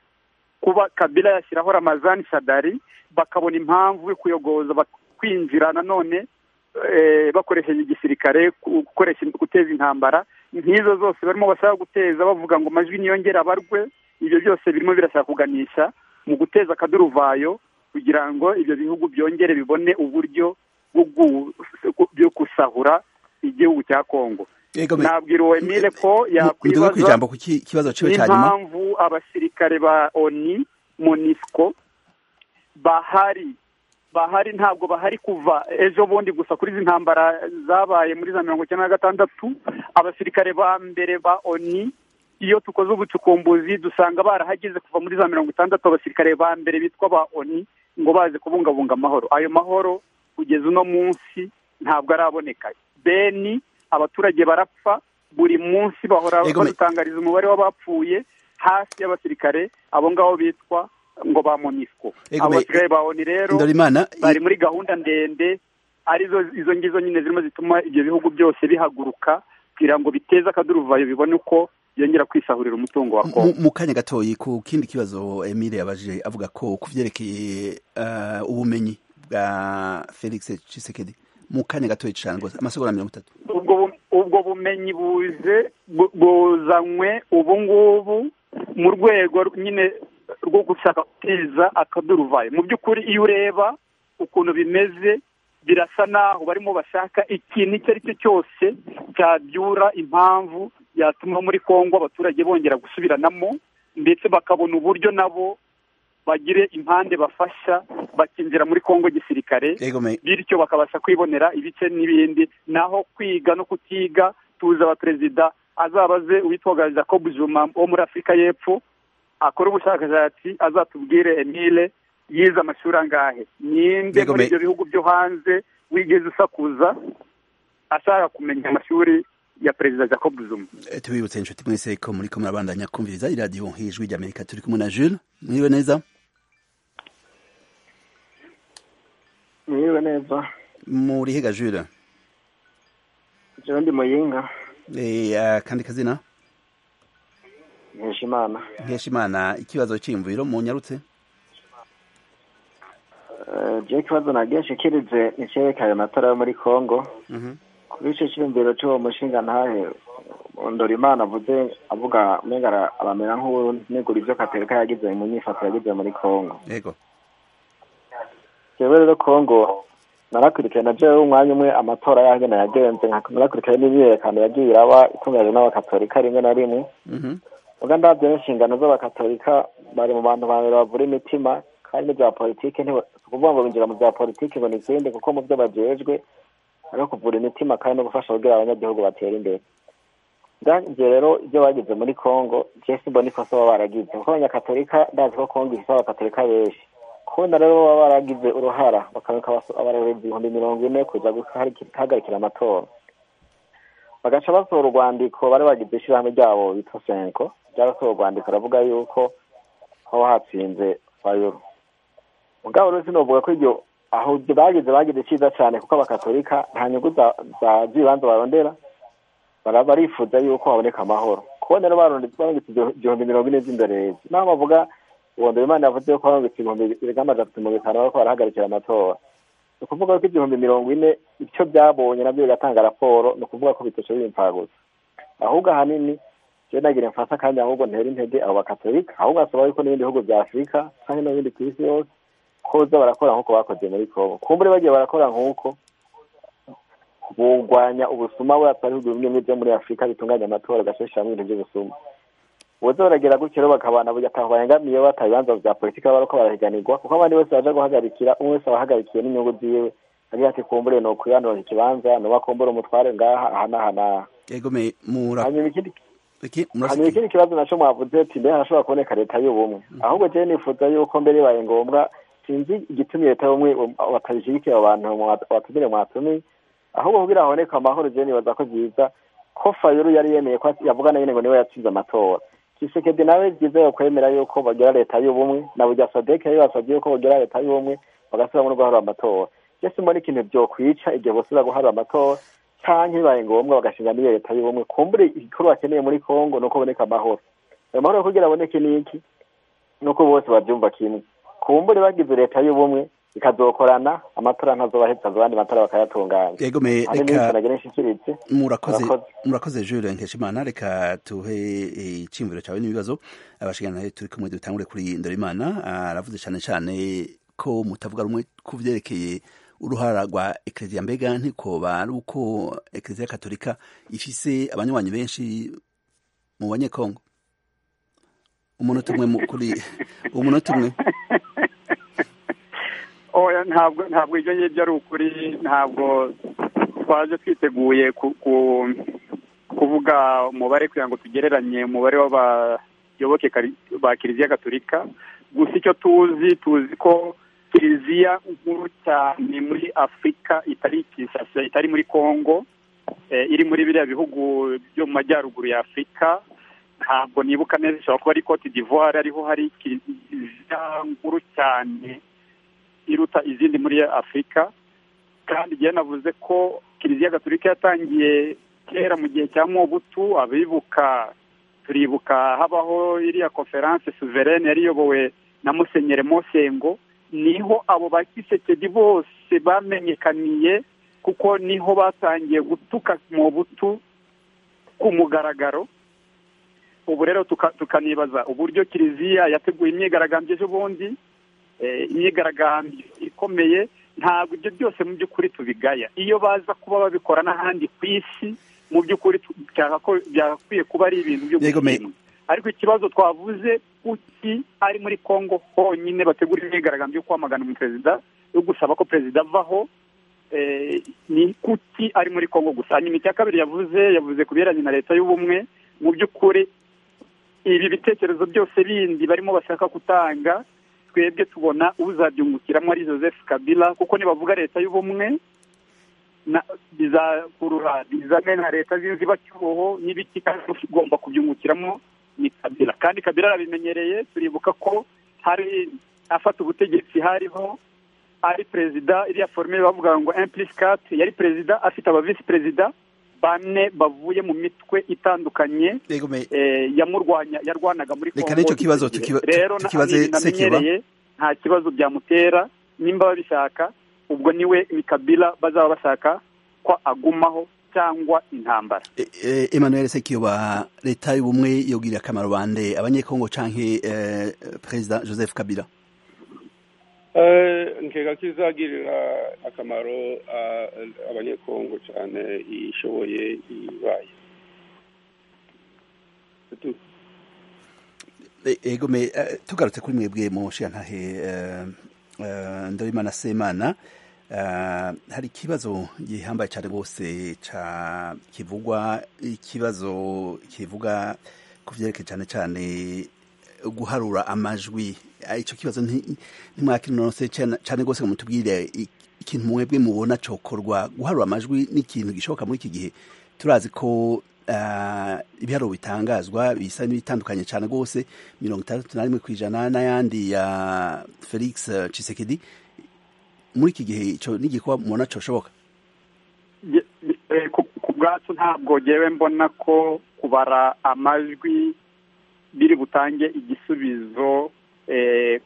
kuba kabira yashyiraho ramazani sadari bakabona impamvu yo kuyogoza kwinjira nanone bakoresheje igisirikare gukoresha guteza intambara nk'izo zose barimo bashaka guteza bavuga ngo amajwi niyongere abarwe ibyo byose birimo birashaka kuganisha mu guteza akaduruvayo kugira ngo ibyo bihugu byongere bibone uburyo bwo gusahura igihugu cya kongo nabwira uwo emile ko yakwibaza impamvu abasirikare ba oni monisco bahari bahari ntabwo bahari kuva ejo bundi gusa kuri izi ntambara zabaye muri za mirongo icyenda na gatandatu abasirikare ba mbere ba oni iyo tukoze ubucukumbuzi dusanga barahageze kuva muri za mirongo itandatu abasirikare ba mbere bitwa ba oni ngo baze kubungabunga amahoro ayo mahoro kugeza uno munsi ntabwo araboneka beni abaturage barapfa buri munsi bahora badutangariza umubare w'abapfuye hasi y'abasirikare abo ngabo bitwa ngo ba monisco abasigaye ba oni rero bari muri gahunda ndende arizo izo ngizo nyine zirimo zituma ibyo bihugu byose bihaguruka kugira ngo biteze akaduruvayo bibone uko byongera kwisahurira umutungo wa kongo mu kanya gatoya ku kindi kibazo emile yabaje avuga ko ku byerekeye ubumenyi bwa felix cisekedi mu kanya gatoya cyane rwose amasegonda mirongo itatu ubwo bumenyi buze buzanywe ubu ngubu mu rwego nyine rwo gushaka guteza akaduruvayo mu by'ukuri iyo ureba ukuntu bimeze birasa naho barimo bashaka ikintu icyo ari cyo cyose cyabyura impamvu yatuma muri congo abaturage bongera gusubiranamo ndetse bakabona uburyo nabo bagire impande bafasha bakinjira muri congo gisirikare bityo bakabasha kwibonera ibice n'ibindi naho kwiga no kutiga tuzi abaperezida azabaze uwitwa jacob juma wo muri afurika y'epfo akora ubushakashatsi azatubwire emile yize amashuri angahe ninde muri ibyo bihugu byo hanze wigeze usakuza ashaka kumenya amashuri ya perezida jacob zuma tubibutse inshuti mwese ko muri ko murabandanya kumviriza iradiyo hejuru ry'amerika turi kumwe na jules mwiriwe neza mwiriwe neza muri hega jules jean ndi muyinga kandi kazina nkeshimana nkeshimana ikibazo cy'imviro mu nyarutse jya ikibazo nagishikirize nicyerekana amatara yo muri congo kuri icyo cyiyumviro cy'uwo mushinga ntahe ndora imana avuze avuga mbega abamera nk'ubu nigura ibyo katereka yagize mu nyifato yagize muri congo yewe rero congo narakurikirana na jewe umwanya umwe amatora yahagenda yagenze narakurikirana n'imyiyerekano yagiye iraba itunganyijwe n'abakatolika rimwe na rimwe uganda ndabyo n'inshingano z'abakatolika bari mu bantu babiri bavura imitima kandi bya politiki si ukuvuga ngo binjira mu bya politiki ngo ni ikindi kuko mu byo bajejwe ari kuvura imitima kandi no gufasha kugira abanyagihugu batera imbere ndangiye rero ibyo bagize muri congo jesi mbona ikosa baba baragize kuko abanyakatolika ndazi ko congo ifite abakatolika benshi kubona rero baba baragize uruhara bakabika abarezi ibihumbi mirongo ine kuza guhagarikira amatora bagaca basohora urwandiko bari bagize ishyirahamwe ryabo bita senko ryarasohora urwandiko aravuga yuko haba hatsinze fayuru mugabo rero sinovuga ko ibyo aho ibyo bagize bagize cyiza cyane kuko abakatolika nta nyungu za za z'ibanza barondera baraba barifuza yuko haboneka amahoro kubona rero barondetse igihumbi mirongo ine z'indorerezi naho bavuga uwo mbere imana yavuze ko barondetse ibihumbi birenga amajana atatu mirongo itanu bariko barahagarikira amatora ni ukuvuga ko igihumbi mirongo ine icyo byabonye nabyo bigatanga raporo ni ukuvuga ko bitoshoboye impfagusa ahubwo ahanini rero nagira mfata kandi ahubwo ntera intege abo bakatolika ahubwo asaba yuko n'ibindi bihugu bya afurika cyangwa n'ibindi ku isi yose koza barakora nk'uko bakoze muri kongo kumbure bagiye barakora nk'uko bugwanya ubusuma buratsa ibihugu bimwe byo muri afurika bitunganya amatora agashishamo ibintu by'ubusuma ubuze baragera gutyo rero bakabana ataho bayangamiye bataye ibibanza bya politika bariko barahiganirwa kuko abandi bose baje guhagarikira umwe wese aba ahagarikiye n'inyungu ziwe agira ati kumbure ni ukwibanura ikibanza ni ubakumbure umutware ngaha aha n'aha n'aha yego me mura hanyuma ikindi iki hanyuma murasiki ikindi kibazo nacyo mwavuze ati mbere hashobora kuboneka leta y'ubumwe ahubwo jewe nifuza yuko mbere bibaye ngombwa sinzi igitumye leta y'ubumwe batayishyigikiye abo bantu mwa- watumire mwatumiye ahubwo kugira haboneke amahoro jewe nibaza ko byiza ko fayuru yari yemeye ko yavuga na nyine ngo niwe yatsinze amatora kisekedi nawe byizewe kwemera yuko bagira leta y'ubumwe na burya sadeke yari yabasabye yuko bagira leta y'ubumwe bagasubiramo no guharura amatora mbese mbona ikintu byokwica igihe bosubira guharura amatora canke bibaye ngombwa bagashinga n'iyo leta y'ubumwe kumbure igikorwa bakeneye muri kongo ni uko haboneka amahoro ayo mahoro kugira aboneke ni iki ni uko bose babyumva kimwe kumbure bagize leta y'ubumwe ikazokorana amatora ntazobahetsa abandi matora bakayatunganya yego me hari n'ibintu reka nagira nshikirize murakoze Murakoze. murakoze Jules Nkeshimana reka tuhe eh, iciyumviro cyawe n'ibibazo abashigana turi kumwe dutangure kuri Ndorimana aravuze cyane cyane ko mutavuga rumwe ku byerekeye uruhara rwa ekereziya mbega ntikoba ari uko ekereziya katolika ifise abanywanyi benshi mu banyekongo umunota umwe mu- kuri umunota umwe oya ntabwo ntabwo ibyo ngibyo ari ukuri ntabwo twaje twiteguye ku- ku- kuvuga umubare kugira ngo tugereranye umubare w'abayoboke kari- ba kiliziya gaturika gusa icyo tuzi tuzi ko kiliziya nkuru cyane muri afurika itari Kinshasa, itari muri kongo eh, iri muri biriya bihugu byo mu majyaruguru ya afurika ntabwo nibuka neza ishobora kuba ari cote d'ivoire ariho hari kiliziya nkuru cyane iruta izindi muri afurika kandi igihe navuze ko kiliziya gaturika yatangiye kera mu gihe cya mobutu abibuka turibuka habaho iriya konferanse suverene yari iyobowe na musenyeri mosengo niho abo ba kisekedi bose bamenyekaniye kuko niho batangiye gutuka mobutu ku mugaragaro ubu rero tuka- tukanibaza uburyo kiliziya yateguye imyigaragambyo ejobundi eh, imyigaragambyo ikomeye ntabwo ibyo byose mu by'ukuri tubigaya iyo baza kuba babikora n'ahandi ku isi mu by'ukuri tu- byagako- byagakwiye kuba ari ibintu byo Yego, me- gushimwa ariko ikibazo twavuze kuki ari muri kongo honyine bategura imyigaragambyo yo kwamagana umuperezida yo gusaba ko perezida avaho eh, ni kuki ari muri kongo gusa hanyuma icya kabiri yavuze yavuze ku bihereranye na leta y'ubumwe mu by'ukuri ibi bitekerezo byose bindi barimo bashaka gutanga twebwe tubona uzabyungukiramo ari joseph kabila kuko nibavuga leta y'ubumwe na- bizakurura bizane na leta z'inzibacyuho n'ibiki kandi ugomba kubyungukiramo ni kabila kandi kabila arabimenyereye turibuka ko hari afata ubutegetsi hariho ari perezida iriya foromire bavuga ngo implicate yari perezida afite abavisi perezida bane bavuye mu mitwe itandukanye yego me eh, yamurwanya yarwanaga muri Reka Congo n'icyo kibazo icyo gihe. tukiba- tu- rero na- tukibaze n'ibi Sekiba. namenyereye nta kibazo byamutera nimba babishaka ubwo niwe ni kabila bazaba bashaka ko agumaho cyangwa intambara E- e- Emmanuel Sekiyoba leta y'ubumwe yogirira akamaro bande abanyekongo canke eh, perezida Joseph Kabila Eh, nkeka kizagirira akamaro ah, abanyekongo cyane ishoboye ibaye Tutu. E- ego me eh, tugarutse kuri mwebwe mu nshiyantahe eh, eh, Ndorimana Semana eh, hari ikibazo gihambaye cyane rwose ca kivugwa ikibazo kivuga ku vyerekeye cyane cyane guharura amajwi Eh, ico kibazo nti- ntimwakinonose cyane cyane rwose ngo mutubwire i- ikintu mwebwe mubona cokorwa guharura amajwi ni ikintu gishoboka muri iki gihe turazi ko ibiharuro bitangazwa bisa n'ibitandukanye cyane rwose mirongo itandatu na rimwe ku ijana n'ayandi ya felix cisekedi muri iki gihe icyo n'igikorwa mubona cyoshoboka ku bwacu ntabwo ngewe mbona ko kubara amajwi biri butange igisubizo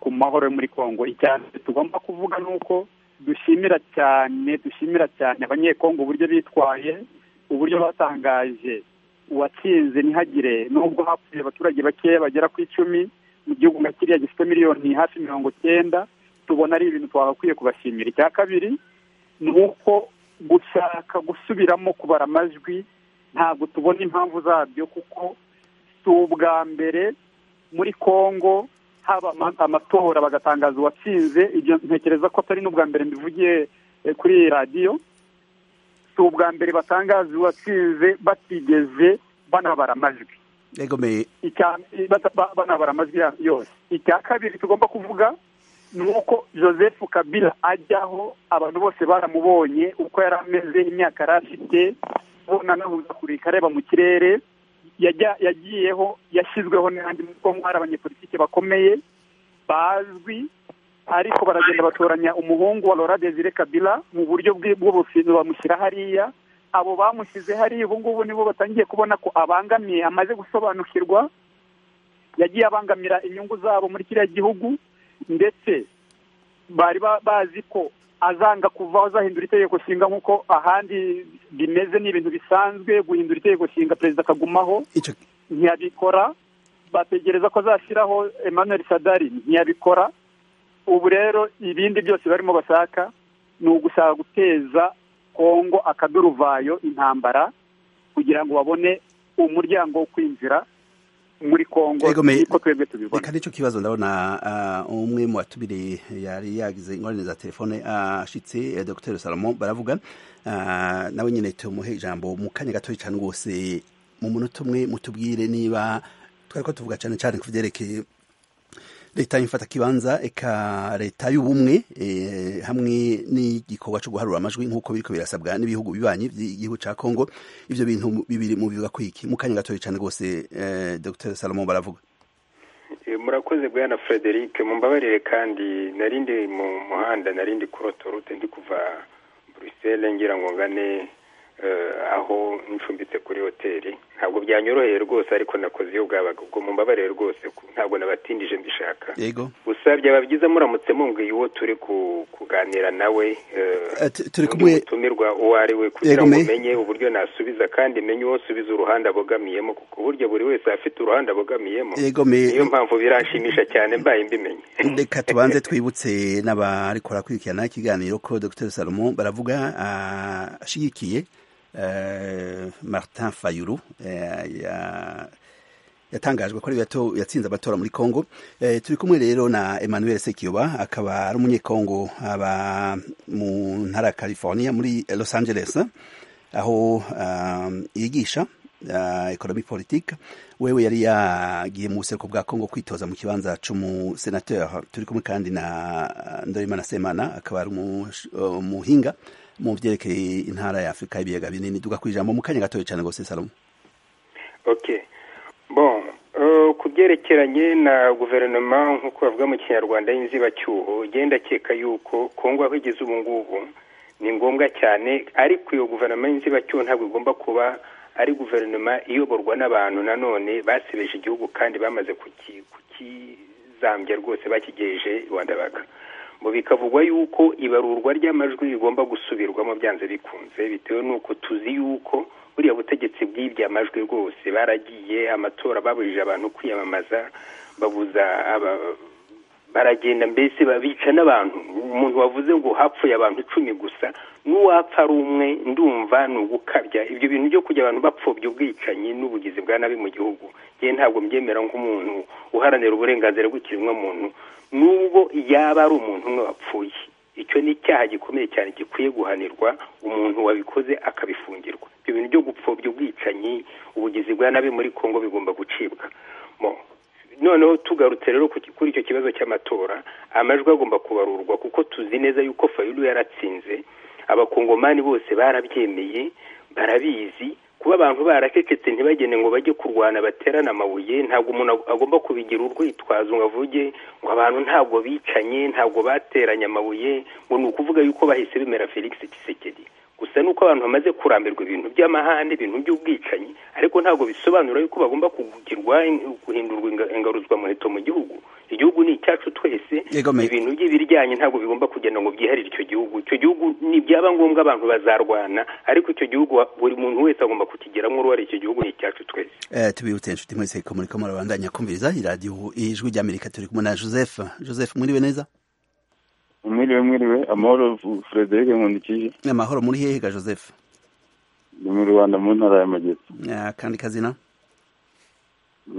ku mahoro yo muri congo icya mbere tugomba kuvuga ni uko dushimira cyane dushimira cyane abanyekongo uburyo bitwaye uburyo batangaje uwatsinze ntihagire nubwo hapfuye abaturage bakeya bagera ku icumi mu gihugu nka kiriya gifite miliyoni hafi mirongo cyenda tubona ari ibintu twagakwiye kubashimira icya kabiri ni uko gushaka gusubiramo kubara amajwi ntabwo tubona impamvu zabyo kuko si ubwa mbere muri congo haba amatora bagatangaza uwatsinze ibyo ntekereza ko atari n'ubwa mbere mbivugiye kuri radiyo si ubwa mbere batangaza uwatsinze batigeze banabara amajwi banabara amajwi yose icya kabiri tugomba kuvuga ni uko joseph kabila ajyaho abantu bose baramubonye uko yari ameze imyaka yari afite ubona kurika areba mu kirere yagiyeho yashyizweho n'andi kuko hari abanyepolitike bakomeye bazwi ariko baragenda batoranya umuhungu wa Laura Desire Kabila mu buryo bw'ubufindo bamushyira hariya abo bamushyize hariya ubu ngubu nibo batangiye kubona ko abangamiye amaze gusobanukirwa yagiye abangamira inyungu zabo muri kiriya gihugu ndetse bari bazi ko azanga kuvaho azahindura itegeko nshinga nk'uko ahandi bimeze ni ibintu bisanzwe guhindura itegeko nshinga perezida akagumaho ntiyabikora bategereza ko azashyiraho emmanuel sadari ntiyabikora ubu rero ibindi byose barimo bashaka ni ugushaka guteza kongo akaduruvayo intambara kugira ngo babone umuryango wo kwinjira muri kongo niko twebwe tubibona reka nicyo kibazo ndabona umwe mu batubiri yari yagize ingorane za telefone ashitse dr salomon baravuga nawe nyine tumuhe ijambo mu kanya gatoya cyane rwose mu munota umwe mutubwire niba twari ko tuvuga cyane cyane ku byerekeye leta y'imfata kibanza eka leta y'ubumwe hamwe n'igikorwa cyo guharura amajwi nk'uko biriko birasabwa n'ibihugu bibanyi by'igihugu cya kongo ibyo bintu bibiri mu bivuga kwiki mu kanya gatoya cyane rwose dr salomon baravuga murakoze bwana frederic mumbabarire kandi narindi mu muhanda narindi kuri otorute ndi kuva buruseli ngira ngo ngane aho ncumbitse kuri hoteli ntabwo byanyoroheye rwose ariko nakoze iyo bwabaga ubwo mumbabarire rwose ntabwo nabatindije mbishaka gusa byaba byiza muramutse mumbwiye uwo turi kuganira nawe utumirwa uwo ari we kugira ngo umenye uburyo nasubiza kandi menye uwo nsubiza uruhande abogamiyemo kuko burya buri wese afite uruhande abogamiyemo niyo mpamvu biranshimisha cyane mbaye mbimenye reka tubanze twibutse n'abarikora kwirikirana ikiganiro ko dr salomon baravuga ashyigikiye martin fayuru yatangajwe ko ari gato yatsinze amatora muri congo turi kumwe rero na emmanuel sekiyoba akaba ari umunyekongo aba mu ntara ya california muri los angeles aho yigisha economy politique wewe yari yagiye mu buseruko bwa congo kwitoza mu kibanza cy'umusenateur turi kumwe kandi na ndorimana semana akaba ari umuhinga mu byerekeye intara ya afurika y'ibiyaga binini duka ku ijambo mu kanya gatoya cyane rwose salomo ok bon ku byerekeranye na guverinoma nk'uko bavuga mu kinyarwanda y'inzibacyuho ugenda akeka yuko kongo aho igeze ubu ngubu ni ngombwa cyane ariko iyo guverinoma y'inzibacyuho ntabwo igomba kuba ari guverinoma iyoborwa n'abantu nanone basebeje igihugu kandi bamaze kukizambya rwose bakigeje rwanda baka ngo bikavugwa yuko ibarurwa ry'amajwi rigomba gusubirwamo byanze bikunze bitewe n'uko tuzi yuko buriya butegetsi bw'ibyo amajwi rwose baragiye amatora babujije abantu kwiyamamaza babuza baragenda mbese babica n'abantu umuntu wavuze ngo hapfuye abantu icumi gusa n'uwapfa ari umwe ndumva ni ugukabya ibyo bintu byo kujya abantu bapfobya ubwicanyi n'ubugizi bwa nabi mu gihugu yewe ntabwo mbyemera nk'umuntu uharanira uburenganzira bw'ikiremwamuntu nubwo yaba ari umuntu umwe wapfuye icyo ni icyaha gikomeye cyane gikwiye guhanirwa umuntu wabikoze akabifungirwa ibyo bintu byo gupfobya ubwicanyi ubugizi bwa nabi muri congo bigomba gucibwa noneho tugarutse rero kuri icyo kibazo cy'amatora amajwi agomba kubarurwa kuko tuzi neza yuko fayulu yaratsinze abakongomani bose barabyemeye barabizi kuba kuba abantu barakeketse ntibagene ngo bajye kurwana baterane amabuye ntabwo umuntu agomba kubigira urwitwazo ngo avuge ngo abantu ntabwo bicanye ntabwo bateranye amabuye ngo ni ukuvuga yuko bahise bemera felix kisekedi gusa nuko abantu bamaze kurambirwa ibintu by'amahane ibintu by'ubwicanyi ariko ntabwo bisobanura yuko bagomba kugirwa guhindurwa inga- ingaruzwamuheto mu gihugu igihugu ni icyacu twese Yegomeye. ibintu by'ibiryanyi ntabwo bigomba kugenda ngo byiharire icyo gihugu icyo gihugu nibyaba ngombwa abantu bazarwana ariko icyo gihugu wa- buri muntu wese agomba kukigiramo uruhare icyo gihugu ni icyacu twese Eh, tubihute inshuti mwese ko muri ko murabandanya kumviriza iradiyo ijwi ry'amerika turi kumwe na joseph joseph mwiriwe neza mwiriwe mwiriwe amahoro F- frederic nkundikije amahoro muri hehe ga joseph ni mu rwanda mu ntara ya magetse Eh, kandi kazina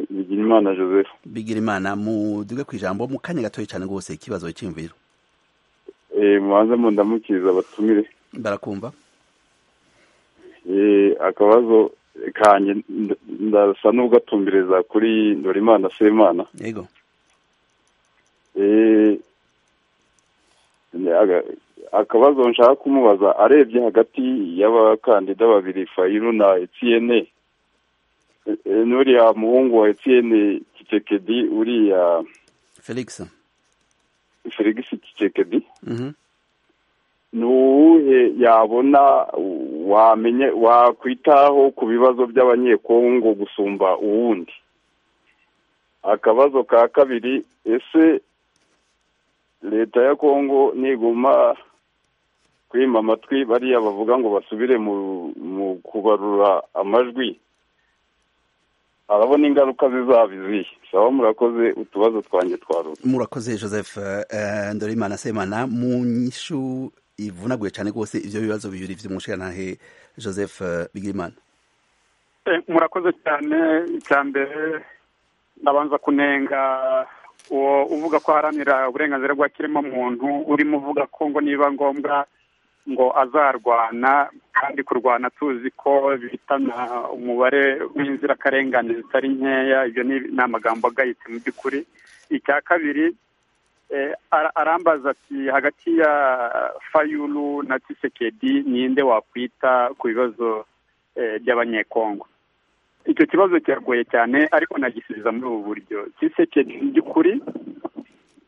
bigira imana joseph bigira imana muduge ku ijambo mu kanya gatoya cyane rwose ikibazo cyiyumviro Eh, mubanze mundamukiriza abatumire barakumva Eh, akabazo kanjye nda- ndasa n'ugatumbereza kuri ndorimana semana yego Eh, ni aga- akabazo nshaka kumubaza arebye hagati y'abakandida babiri fayiru na etiyene n'uriya muhungu wa etiyene kitekedi uriya felix felix kitekedi Mhm. ni uwuhe yabona wamenye wakwitaho ku bibazo by'abanyekongo gusumba uwundi akabazo ka kabiri ese leta ya kongo niguma kwima amatwi bariya bavuga ngo basubire mu mu kubarura amajwi arabona ingaruka zizaba izihe saba murakoze utubazo twanjye twarura murakoze joseph eh, ndorimana semana mu nyishu ivunaguye cyane rwose ibyo bibazo bibiri by'umushirantahe joseph eh, bigirimana Eh, murakoze cyane icya mbere ndabanza kunenga uwo uvuga ko aharanira uburenganzira bwa kiremwamuntu urimo uvuga ko ngo niba ngombwa ngo azarwana kandi kurwana tuzi ko bihitana umubare w'inzirakarengane zitari nkeya ibyo ni ni amagambo agayitse mu by'ukuri icya kabiri eh, ara- arambaza ati hagati ya fayulu na tisekedi ninde wakwita ku bibazo eh, by'abanyekongo icyo kibazo kiragoye cyane ariko nagisubiza muri ubu buryo kisekedi mu by'ukuri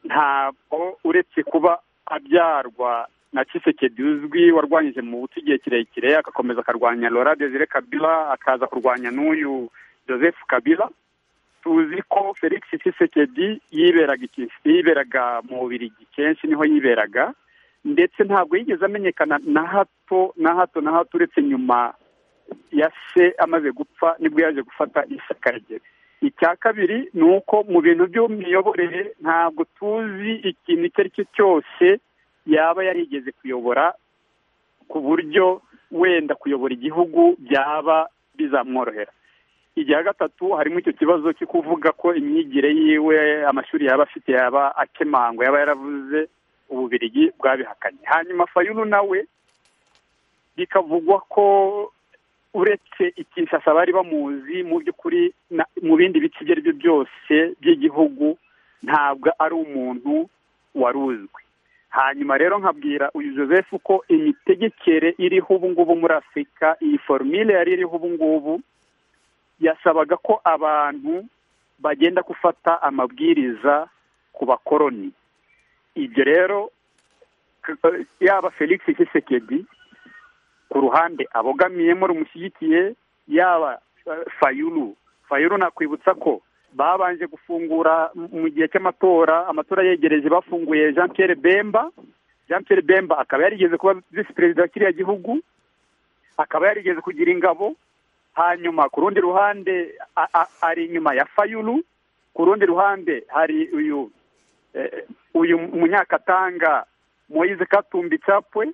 ntabwo uretse kuba abyarwa na kisekedi uzwi warwanyije mu buto igihe kirekire agakomeza akarwanya lora desire kabila akaza kurwanya n'uyu joseph kabila tuzi ko felix kisekedi yiberaga i Kins- yiberaga mu bubirigi kenshi niho yiberaga ndetse ntabwo yigeze amenyekana na hato na hato na hato uretse nyuma ya se amaze gupfa nibwo yaje gufata ishyaka rye icya kabiri ni uko mu bintu by'imiyoborere ntabwo tuzi ikintu icyo ari cyo cyose yaba yarigeze kuyobora ku buryo wenda kuyobora igihugu byaba bizamworohera igihe gatatu harimo icyo kibazo cyo kuvuga ko imyigire yiwe amashuri yaba afite yaba akemangwa yaba yaravuze ububirigi bwabihakanye hanyuma fayulu nawe bikavugwa ko uretse ikinshasa bari bamuzi mu by'ukuri na- mu bindi bice ibyo ari byo byose by'igihugu ntabwo ari umuntu wari uzwi hanyuma rero nkabwira uyu joseph ko imitegekere iriho ubu ngubu muri afurika iyi formule yari iriho ubu ngubu yasabaga ko abantu bagenda gufata amabwiriza ku bakoroni ibyo rero k- yaba felix kisekedi ku ruhande abogamiyemo rumushyigikiye yaba eh, fayulu fayulu nakwibutsa ko babanje gufungura mu- mu gihe cy'amatora amatora yegereje bafunguye jean pierre bemba jean pierre bemba akaba yarigeze kuba visi perezida wa kiriya gihugu akaba yarigeze kugira ingabo hanyuma ku rundi ruhande a- a- ari inyuma ya fayulu ku rundi ruhande hari uyu eh, uyu munyakatanga moise katumbi capwe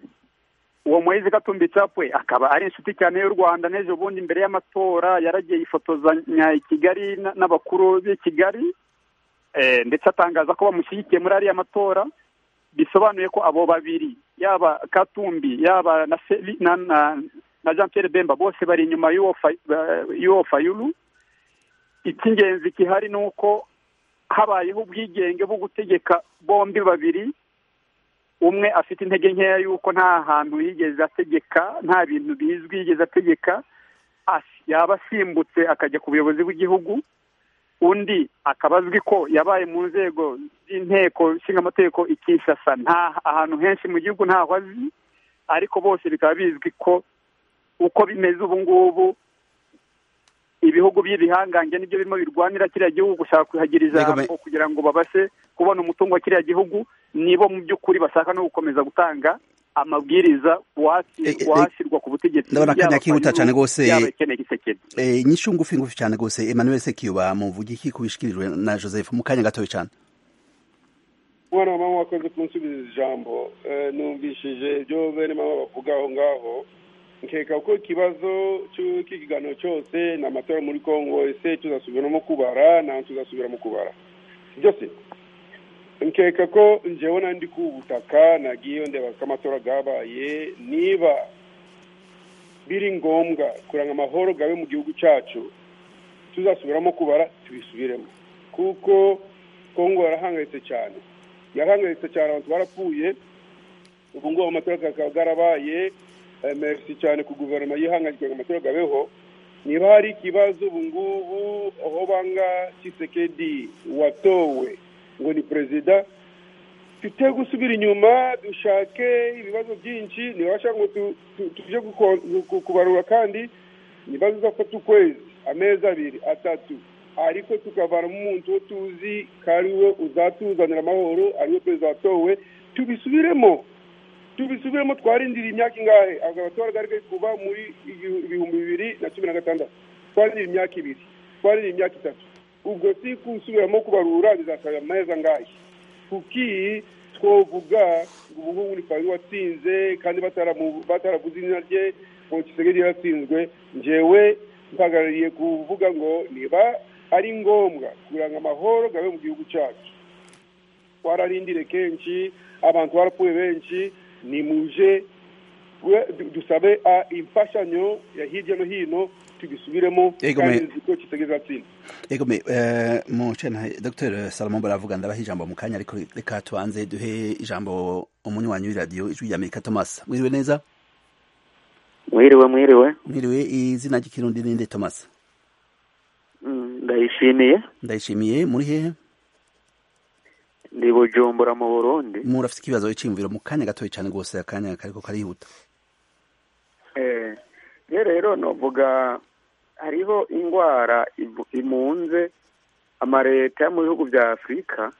uwo Moise Katumbi Chapwe akaba ari inshuti cyane y'u Rwanda n'ejo bundi imbere y'amatora yaragiye yifotozanya i Kigali na- n'abakuru b'i Kigali eh, ndetse atangaza ko bamushyigikiye muri ariya matora bisobanuye ko abo babiri yaba Katumbi yaba na, Feli- na, na, na Jean Pierre Bemba bose bari inyuma y'uwo Fayu- eh, y'uwo Fayulu icy'ingenzi gihari ni uko habayeho ubwigenge bwo gutegeka bombi babiri umwe afite intege nkeya y'uko nta hantu yigeze ategeka nta bintu bizwi yigeze ategeka yaba asimbutse akajya ku buyobozi bw'igihugu undi akaba azwi ko yabaye mu nzego z'inteko nshingamategeko i Kinshasa nta ahantu henshi mu gihugu ntaho azi ariko bose bikaba bizwi ko uko bimeze ubu ngubu ibihugu by'ibihangange nibyo birimo birwanira kiriya gihugu gushaka kuhagira ijambo kugira ngo babashe kubona umutungo wa kiriya gihugu nibo mu by'ukuri bashaka no gukomeza gutanga amabwiriza washyirwa ku butegetsi ndabona akanya kihuta cyane rwose inyishu ngufi ngufi cyane rwose emmanuel sekiyuba muvugiki kubishyikirijwe na joseph mu kanya gatoya cyane mwana mama wakoze kunsubiza ijambo numvishije ibyo bene mama bavuga aho ngaho nkeka ko ikibazo cy'ikiganiro cyose ni amatora muri congo ese tuzasubiramo kubara ntabwo tuzasubiramo kubara byose nkeka ko njyewe nandi ku butaka nagiye ndeba ko amatora yabaye niba biri ngombwa kuranga amahoro gabe mu gihugu cyacu tuzasubiramo kubara tubisubiremo kuko kongo yarahangayitse cyane yarahangayitse cyane abantu barapfuye ubu ngubu amatora akaba yarabaye merisi cyane ku guverinoma yihangayitse ngo amatora gabeho niba hari ikibazo ubu ngubu aho banga kisekedi watowe ngo ni perezida tujye gusubira inyuma dushake ibibazo byinshi ntibasha ngo tujye kubarura kandi niba bizafata ukwezi amezi abiri atatu ariko tukavanamo umuntu wo tuzi ko ari we uzatuzanira amahoro ariwe perezida watowe tubisubiremo tubisubiremo twarindira imyaka ingahe agatora kari kari kuba muri ibihumbi bibiri na cumi na gatandatu twarindira imyaka ibiri twarindira imyaka itatu ubwo si gusubiramo kubarura bizasaba ameza angahe kuki twavuga ngo ubu ngubu ni fayiro watsinze kandi bataraguze izina rye ngo kisigage yaratsinzwe ngewe mpagarariye kuvuga ngo niba ari ngombwa kuranga amahoro gabe mu gihugu cyacu twararindire kenshi abantu barapfuye benshi ni muje dusabe imfashanyo ya hirya no hino tugisubiremo kandi ko kitegeza atsinda egome mu cena dr salomon baravuga ndabaha ijambo mu kanya ariko reka tubanze duhe ijambo umunywanyi w'iradiyo ijwi rya amerika thomas mwiriwe neza mwiriwe mwiriwe mwiriwe izina ry'ikirundi ninde thomas ndayishimiye ndayishimiye muri hehe ndi bujumbura mu burundi murafite ikibazo cy'imviro mu kanya gatoya cyane rwose akanya kariko karihuta rero novuga hariho indwara imunze amareta yo mu bihugu bya afurika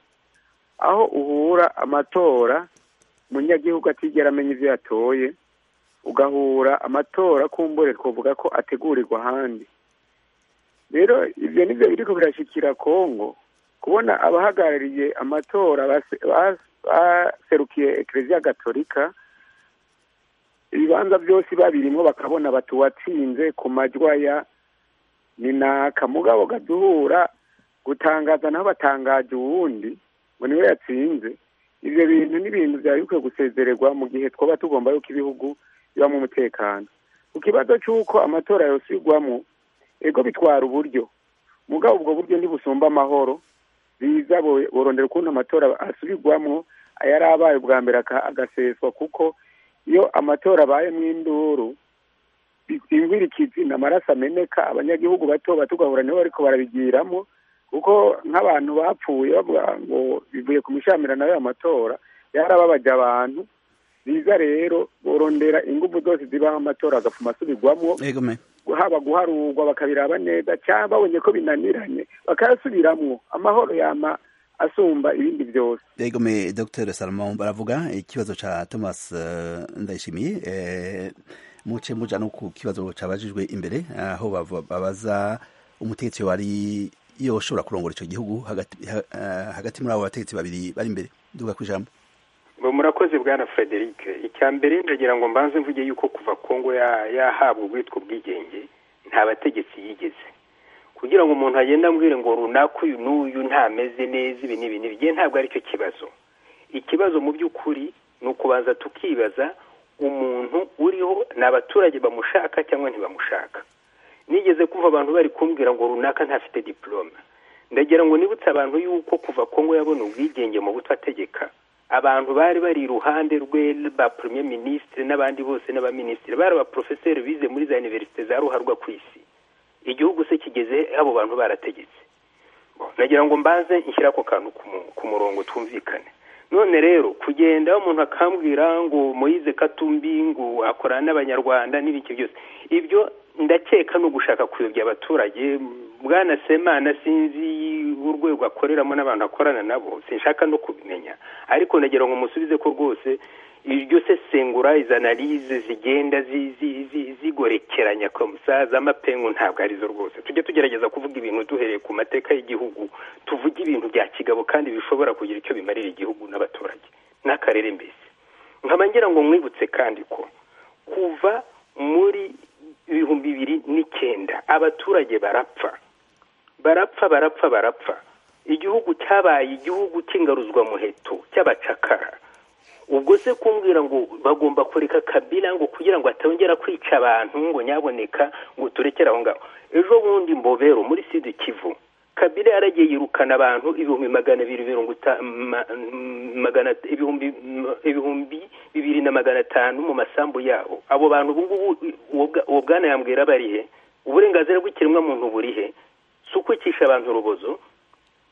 aho uhura amatora umunyagihugu atigera amenya ibyo yatoye ugahura amatora kumbure twavuga ko ategurirwa ahandi rero ibyo nibyo biri ko birashyikira kongo kubona abahagarariye amatora baserukiye ekereziya gatolika ibibanza byose babirimo bakabona batuwatsinze ku majwa ya ni naka mugabo gaduhura gutangaza naho batangaje uwundi ngo niwe yatsinze ibyo bintu ni ibintu byari bikwiye gusezererwa mu gihe twaba tugomba yuko ibihugu bibamo umutekano ku kibazo cy'uko amatora yosubigwamo ego bitwara uburyo mugabo ubwo buryo ntibusumba amahoro biza burondera ukuntu amatora asubigwamo ayari abaye ubwa mbere agaseswa kuko iyo amatora abaye mw'induru imvura ikizina amaraso ameneka abanyagihugu bato batugahura nibo ariko barabigiramo kuko nk'abantu bapfuye bavuga ngo bivuye ku mishamirano y'ayo matora yarababaje abantu biza rero borondera ingufu zose zibaho amatora agapfuma asubigwamo haba guharurwa bakabiraba neza cyangwa babonye ko binaniranye bakayasubiramwo amahoro yama asumba ibindi byose yego me dr salomon baravuga ikibazo cha thomas ndayishimiye muce muja no ku kibazo cabajijwe imbere aho babaza umutegetsi wari yoshobora kurongora ico gihugu hagati muri abo bategetsi babiri bari imbere duga kwijambo murakoze bwana frederic icya mbere ndagira ngo mbanze mvuge yuko kuva kongo yahabwa ubwitwa ubwigenge nta bategetsi yigeze kugira ngo umuntu agende ambwire ngo runaka uyu n'uyu ntameze neza ibi n'ibi n'ibigiye ntabwo aricyo kibazo ikibazo mu by'ukuri ni ukubanza tukibaza umuntu uriho ni abaturage bamushaka cyangwa ntibamushaka nigeze kumva abantu bari kumbwira ngo runaka ntafite diporome ndagira ngo nibutse abantu yuko kuva kongo yabona ubwigenge mu buto ategeka abantu bari bari iruhande rwe ba premier ministre n'abandi bose n'abaminisitiri bari abaprofeseri bize muri za universite za ruharwa ku isi igihugu se kigeze abo bantu barategetse nagira ngo mbanze nshyire ako kantu ku mu- ku murongo twumvikane none rero kugenda umuntu akambwira ngo moyize katumbi ngo akorana n'abanyarwanda n'ibiki byose ibyo ndakeka ni ugushaka kuyobya abaturage bwana semana sinzi urwego akoreramo n'abantu akorana nabo sinshaka no kubimenya ariko nagira ngo musubize ko rwose iryo sesengura izi analize zigenda zi- zi- zi- zigorekeranya komusa z'amapengu ntabwo arizo rwose tujye tugerageza kuvuga ibintu duhereye ku mateka y'igihugu tuvuge ibintu bya kigabo kandi bishobora kugira icyo bimarira igihugu n'abaturage n'akarere mbese nkaba ngira ngo mwibutse kandi ko kuva muri ibihumbi bibiri n'icyenda abaturage barapfa barapfa barapfa barapfa igihugu cyabaye igihugu cy'ingaruzwamuheto cy'abacakara ubwo se kumbwira ngo bagomba kureka kabila ngo kugira ngo atongera kwica abantu ngo nyaboneka ngo turekere aho ngaho ejo bundi mbobero muri sud kivu kabila yaragiye yirukana abantu ibihumbi magana abiri mirongo ita- ma- m- magana ibihumbi m- ibihumbi bibiri na magana atanu mu masambu yabo abo bantu ubungubu uwo bwa- uwo bwana yambwira barihe uburenganzira bw'ikiremwa muntu burihe si ukwicisha abantu urubozo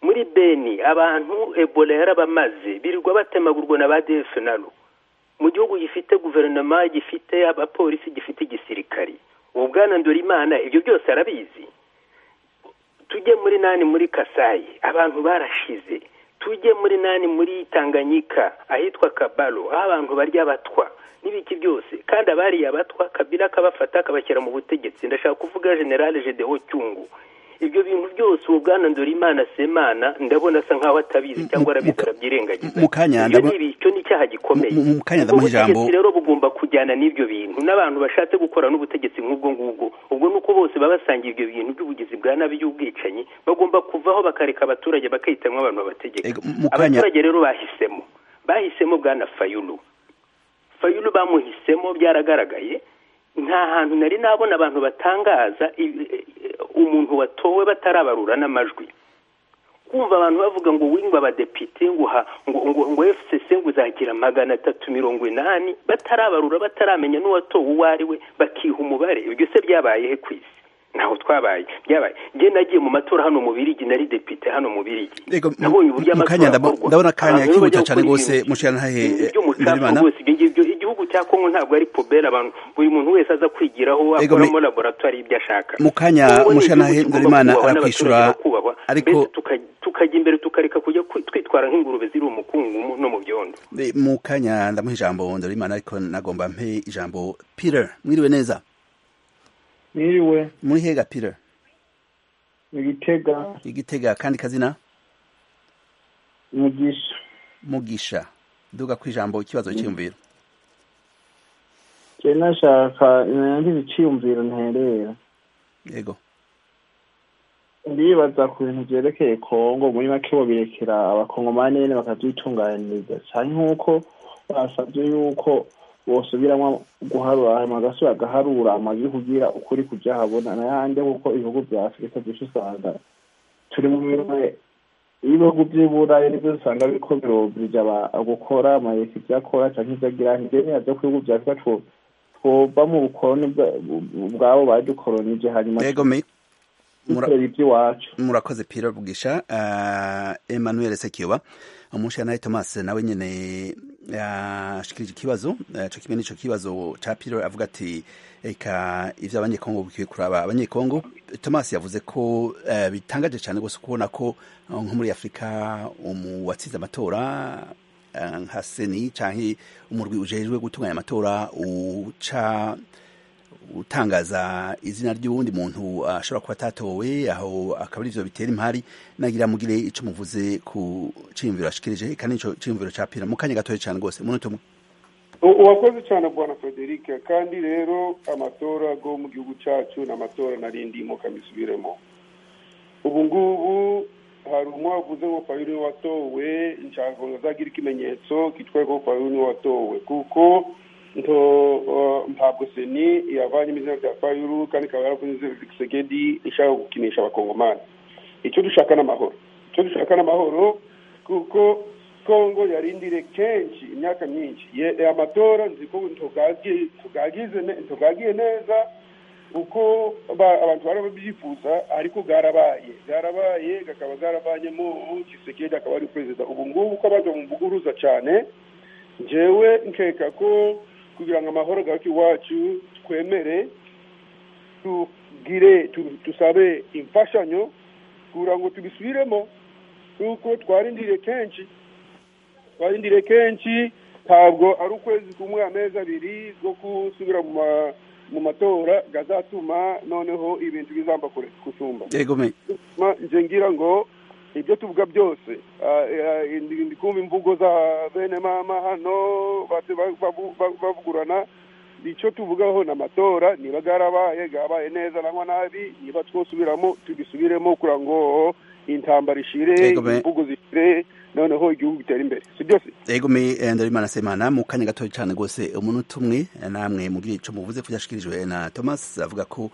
muri beni abantu ebola yarabamaze birirwa batemagurwa na ba dfnl mu gihugu gifite guverinoma gifite abapolisi gifite igisirikari ubu bwana ndorimana ibyo byose arabizi tujye muri nani muri kasayi abantu barashize tujye muri nani muri tanganyika ahitwa kabalo aho abantu barya abatwa n'ibiki byose kandi abariye abatwa kabila akabafata akabashyira mu butegetsi ndashaka kuvuga generale gedeho cyungu ibyo bintu byose uwo bwana ndorimana semana ndabona asa nkaho atabizi cyangwa arabizi arabyirengagiza mu kanya ibyo ndabona- ni ibi- icyo ni icyaha gikomeye Mu- mu- mu kanya ubwo ndamuha ijambo. butegetsi rero bugomba kujyana n'ibyo bintu n'abantu bashatse gukora n'ubutegetsi nk'ubwo ngubwo ubwo ni uko bose baba basangiye ibyo bintu by'ubugizi bwa nabi y'ubwicanyi bagomba kuvaho bakareka abaturage bakihitamwo abantu babategeka Ego, mu kanya- abaturage rero bahisemo bahisemo bwana fayulu fayulu bamuhisemo byaragaragaye nta hantu nari nabona abantu batangaza ibi- umuntu watowe batarabarura n'amajwi kumva abantu bavuga ngo wingwa abadepite ngo ha- ngo ngo ngo FCC ngo uzagira magana atatu mirongo inani batarabarura bataramenya n'uwatowe uwo ari we bakiha umubare ibyo se byabaye he ku isi ntaho twabaye byabaye njye nagiye mu matora hano mu birigi nari depite hano mu birigi Ego, mu- nabonye uburyo mu kanya amatora ndabo- akorwa ndabona akanya Abantu rero kihuta bajya cyane gukora rwose, ibintu- mushira ntahe, ibintu eh, by'umucafu Ndorimana. rwose ibyo ngibyo igihugu cya Kongo ntabwo ari pubere abantu buri muntu wese aza kwigiraho Ego, me- akoramo laboratoire y'ibyo ashaka mu kanya Kongo ni mushana igihugu kigomba Ndorimana kubahwa arakwishura, n'abaturage bakubahwa, ariko- mbese tuka- tukajya imbere tukareka kujya kwi- twitwara nk'ingurube ziri umukungugu no mu byondo Be- mu kanya ndamuha ijambo ndorimana ariko nagomba mpe ijambo peter mwiriwe neza Niriwe muri hega peter Igitega igitega kandi kazina Mugisha mugisha duga ku ijambo ikibazo cyiyumviro je nashaka nangize iciyumviro nterera yego ndibaza ku bintu vyerekeye Kongo muri make birekera abakongomani nyene bakavyitunganiriza canke nk'uko basavye yuko bosubiramwo guharura hama agasubira agaharura amajwi kugira ukuri kujahabona nayanje kuko ibihugu vya afurika vyinshi usanga turi mu bimwe ibihugu vy'iburayi nivyo usanga biriko birobirija aba- gukora amayeka ivyo akora canke ivyo agira ntivyemeha vyo ku bihugu vya afurika two- twova mu bukoroni bwa- bu- bwabo badukoronije hanyuma yego me mura- dukorera ivy'iwacu murakoze pira bugisha uh, emmanuel sekiyoba umushana thomas nawe nyene ashikirije ikibazo eh, co kimwe n'ico kibazo ca piro avuga ati eka ivyo abanyekongo bikwiye kuraba abanyekongo thomas yavuze ko eh, bitangaje cyane gose kubona ko eh, nko muri afurika umu watsinze amatora eh, nka seni canke umurwi ujejwe gutunganya amatora uca utangaza izina ry'uwundi muntu ashobora kuba atatowe aho akaba arivyo bitera impari nagira mugire ico muvuze ku ciyumviro ashikirije kandi ico ciyumviro capira mu kanya gatoya cane rwose munota umwe U- urakoze cyane bwana frederic kandi rero amatora yo mu gihugu cyacu ni amatora narindimo kamisubiremo ubu ngubu hari umwe wavuze ngo fayulu niwe watowe nshaka ngo azagira ikimenyetso kitwa ko fayulu niwe watowe kuko nto uh, ntabwo seni yavanyemo izina rya fayulu kandi ikaba yaravuze izina rya segedi ishaka gukinisha abakongomani icyo dushaka ni amahoro icyo dushaka ni amahoro kuko kongo yarindire kenshi imyaka myinshi Ye- amatora nzi ko ntugagiye ntugagize ne- ntugagiye neza uko ba- abantu bari babyifuza ariko bwarabaye bwarabaye gakaba bwarabanyemo kisekedi akaba ari perezida ubu ngubu uko abaje mu buguruza cyane njyewe nkeka ko kugira ngo amahoro garuke iwacu twemere tugire tu- tusabe imfashanyo kugira ngo tubisubiremo kuko twarindiriye kenshi twarindiriye kenshi ntabwo ari ukwezi kumwe amezi abiri bwo gusubira mu ma- mu matora gazatuma noneho ibintu bizamba kure kusumba yego me Ma- nje ngira ngo ibyo tuvuga byose ah, eh, ndi- ndikumva imvugo za bene mama hano bati- ba- bavu- ba- bavugurana icyo tuvugaho ni amatora niba garabaye gabaye neza nangwa nabi niba twosubiramo tugisubiremo kugira ngo intambara ishire Yego me. imvugo zishire noneho igihugu gitere imbere si byose yego me eh, ndarimana semana mu kanya gatoya cyane rwose umunota umwe eh, namwe mugire ico muvuze ko cyashikirijwe na thomas avuga ko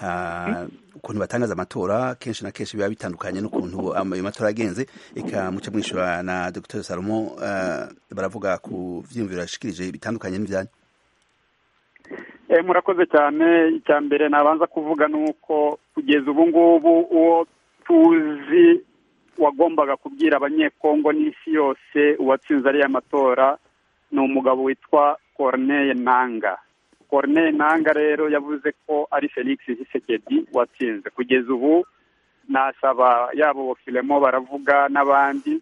ah, ukuntu batangaza amatora kenshi na kenshi biba bitandukanye n'ukuntu ama- ayo matora yagenze eka muce mwishura na dr salomo eh, baravuga ku vyiyumviro yashikirije bitandukanye n'ivyanyu Eh, murakoze cyane icya mbere nabanza kuvuga ni uko kugeza ubu ngubu uwo tuzi wagombaga kubwira abanyekongo n'isi yose uwatsinze ariya matora ni umugabo witwa Corneille Nanga Corneille Nanga rero yavuze ko ari Felix Tshisekedi watsinze kugeza ubu nasaba yabo Filemo baravuga n'abandi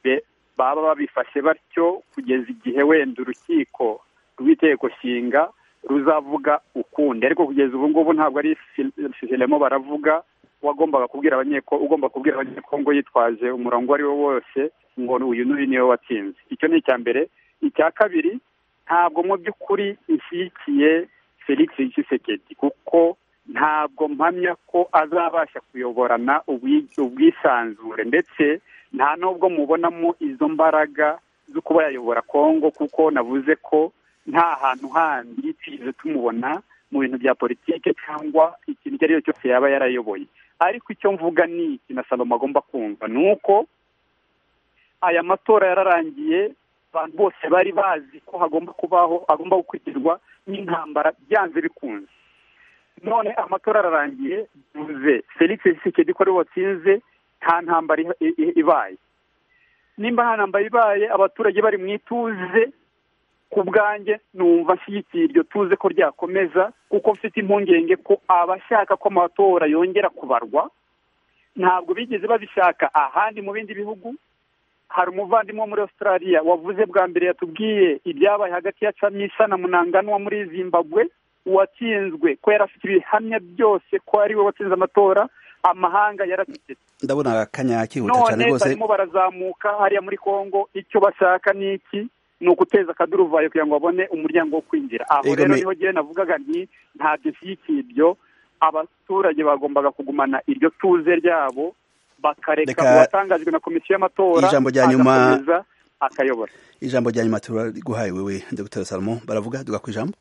be- baba babifashe batyo kugeza igihe wenda urukiko rw'itegeko nshinga ruzavuga ukundi ariko kugeza ubu ngubu ntabwo ari filemo baravuga wagombaga kubwira abanyeko ugomba kubwira abanyekongo yitwaje umurongo uwo ari wo wose ngo uyu n'uyu niwe watsinze icyo ni icya mbere icya kabiri ntabwo mu by'ukuri ishyigikiye felix tshisekedi kuko ntabwo mpamya ko azabasha kuyoborana ubwi- ubwisanzure ndetse nta n'ubwo mubonamo izo mbaraga zo kuba yayobora kongo kuko navuze ko nta hantu handi twigeze tumubona mu bintu bya politike cyangwa ikintu icyo ari cyo cyose yaba yarayoboye ariko icyo mvuga ni iki na salomo agomba kumva ni uko aya matora yararangiye abantu bose bari bazi ko hagomba kubaho agomba gukurikirwa n'intambara byanze bikunze none amatora ararangiye bivuze felix tshisekedi ko ariwe watsinze nta ntambara iha- i- i- ibaye nimba nta ntambara ibaye abaturage bari mu ituze ku bwanjye numva nshyigikiye iryo tuze ko ryakomeza kuko mfite impungenge ko abashaka ko amatora yongera kubarwa ntabwo bigeze babishaka ahandi mu bindi bihugu hari umuvandimwe wo muri australia wavuze bwa mbere yatubwiye ibyabaye hagati ya camisa na munangano wo muri zimbabwe uwatsinzwe ko yari afite ibihamya byose ko ari we watsinze amatora amahanga yaracecetse ndabona akanya kihuta cyane none rwose barimo barazamuka hariya muri congo icyo bashaka ni iki ni uguteza akaduruvayo kugira ngo babone umuryango wo kwinjira aho Yego, rero me- niho ngewe navugaga nti ntabwo ishyigikiye ibyo abaturage bagombaga kugumana iryo tuze ryabo bakareka Reka- uwatangajwe na komisiyo y'amatora Ijambo rya nyuma- agakomeza akayobora ijambo rya nyuma turiguhaye wewe dr salomo baravuga duga ku ijambo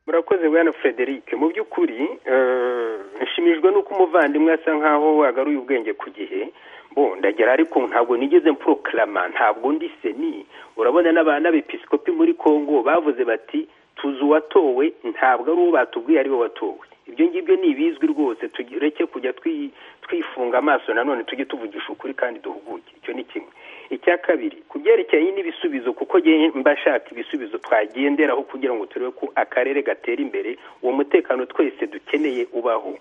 murakoze bwana frederic mu by'ukuri eh, nshimishwa n'uko umuvandimwe asa nkaho wagaruye ubwenge ku gihe bo ndagera ariko ntabwo nigeze mpfurukarama ntabwo ndi seni urabona n'aba- n'abepisikopi muri congo bavuze bati tuzi uwatowe ntabwo ari uwo batubwiye ari we watowe ibyo ngibyo ni ibizwi rwose tureke kujya twi- twifunga amaso nanone tujye tuvugisha ukuri kandi duhuguke icyo ni kimwe icya kabiri ku byerekeye n'ibisubizo kuko njyewe mba shaka ibisubizo twagenderaho kugira ngo turebe ko akarere gatera imbere uwo mutekano twese dukeneye ubaho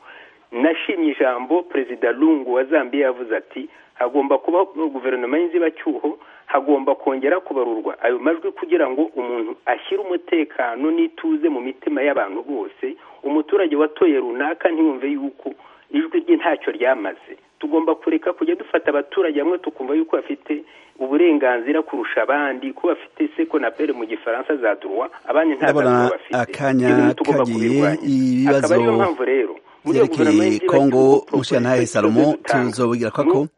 nashimye ijambo perezida lungu wa zambia yavuze ati hagomba kuba guverinoma y'inzibacyuho hagomba kongera kubarurwa ayo majwi kugira ngo umuntu ashyire umutekano n'ituze mu mitima y'abantu bose umuturage watoye runaka ntiyumve yuko ijwi rye ntacyo ryamaze tugomba kureka kujya dufata abaturage hamwe tukumva yuko bafite uburenganzira kurusha abandi ko bafite sekonapere mu gifaransa za droit abandi nta za droit ndabona bafite Ibyo akanya bintu tugomba kagiye kubirwanya akaba ariyo ibibazo mpamvu rero muri iyo guverinoma vyerekeye y'inzibacyuho kongo progress mushiyantahe tugiye salomo dutanga tuzobigira kwako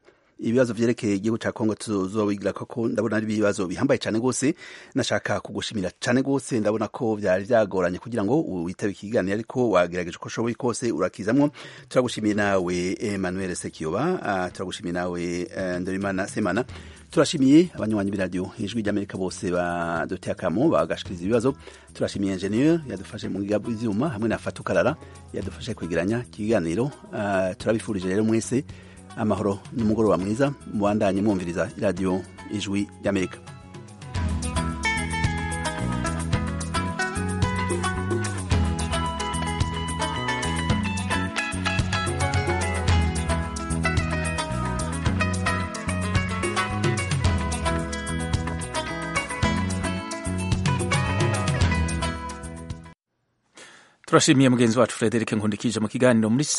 ibibazo vyerekeye igihugu ca Kongo tuzobigira ko ndabona ari ibibazo bihambaye cyane gose nashaka kugushimira cyane gose ndabona ko vyari vyagoranye kugira ngo witabe ikiganiro ariko wagerageje ko shoboye kose urakizamwo turagushimiye nawe Emmanuel Sekiyoba uh, turagushimiye nawe uh, Ndorimana Semana turashimiye abanywanyi b'iradiyo ijwi ry'amerika bose baduteye akamo bagashikiriza ibibazo turashimiye enjeniyeri yadufashe mu biga by'ibyuma hamwe na fatukarara yadufashe kwegeranya ikiganiro uh, turabifurije rero mwese amahoro n'umugoroba mwiza mubandanye mwumviriza iradiyo ijwi ry'amerika turashimiye mugenzi wacu frederic nkundikije mu kiganiro muri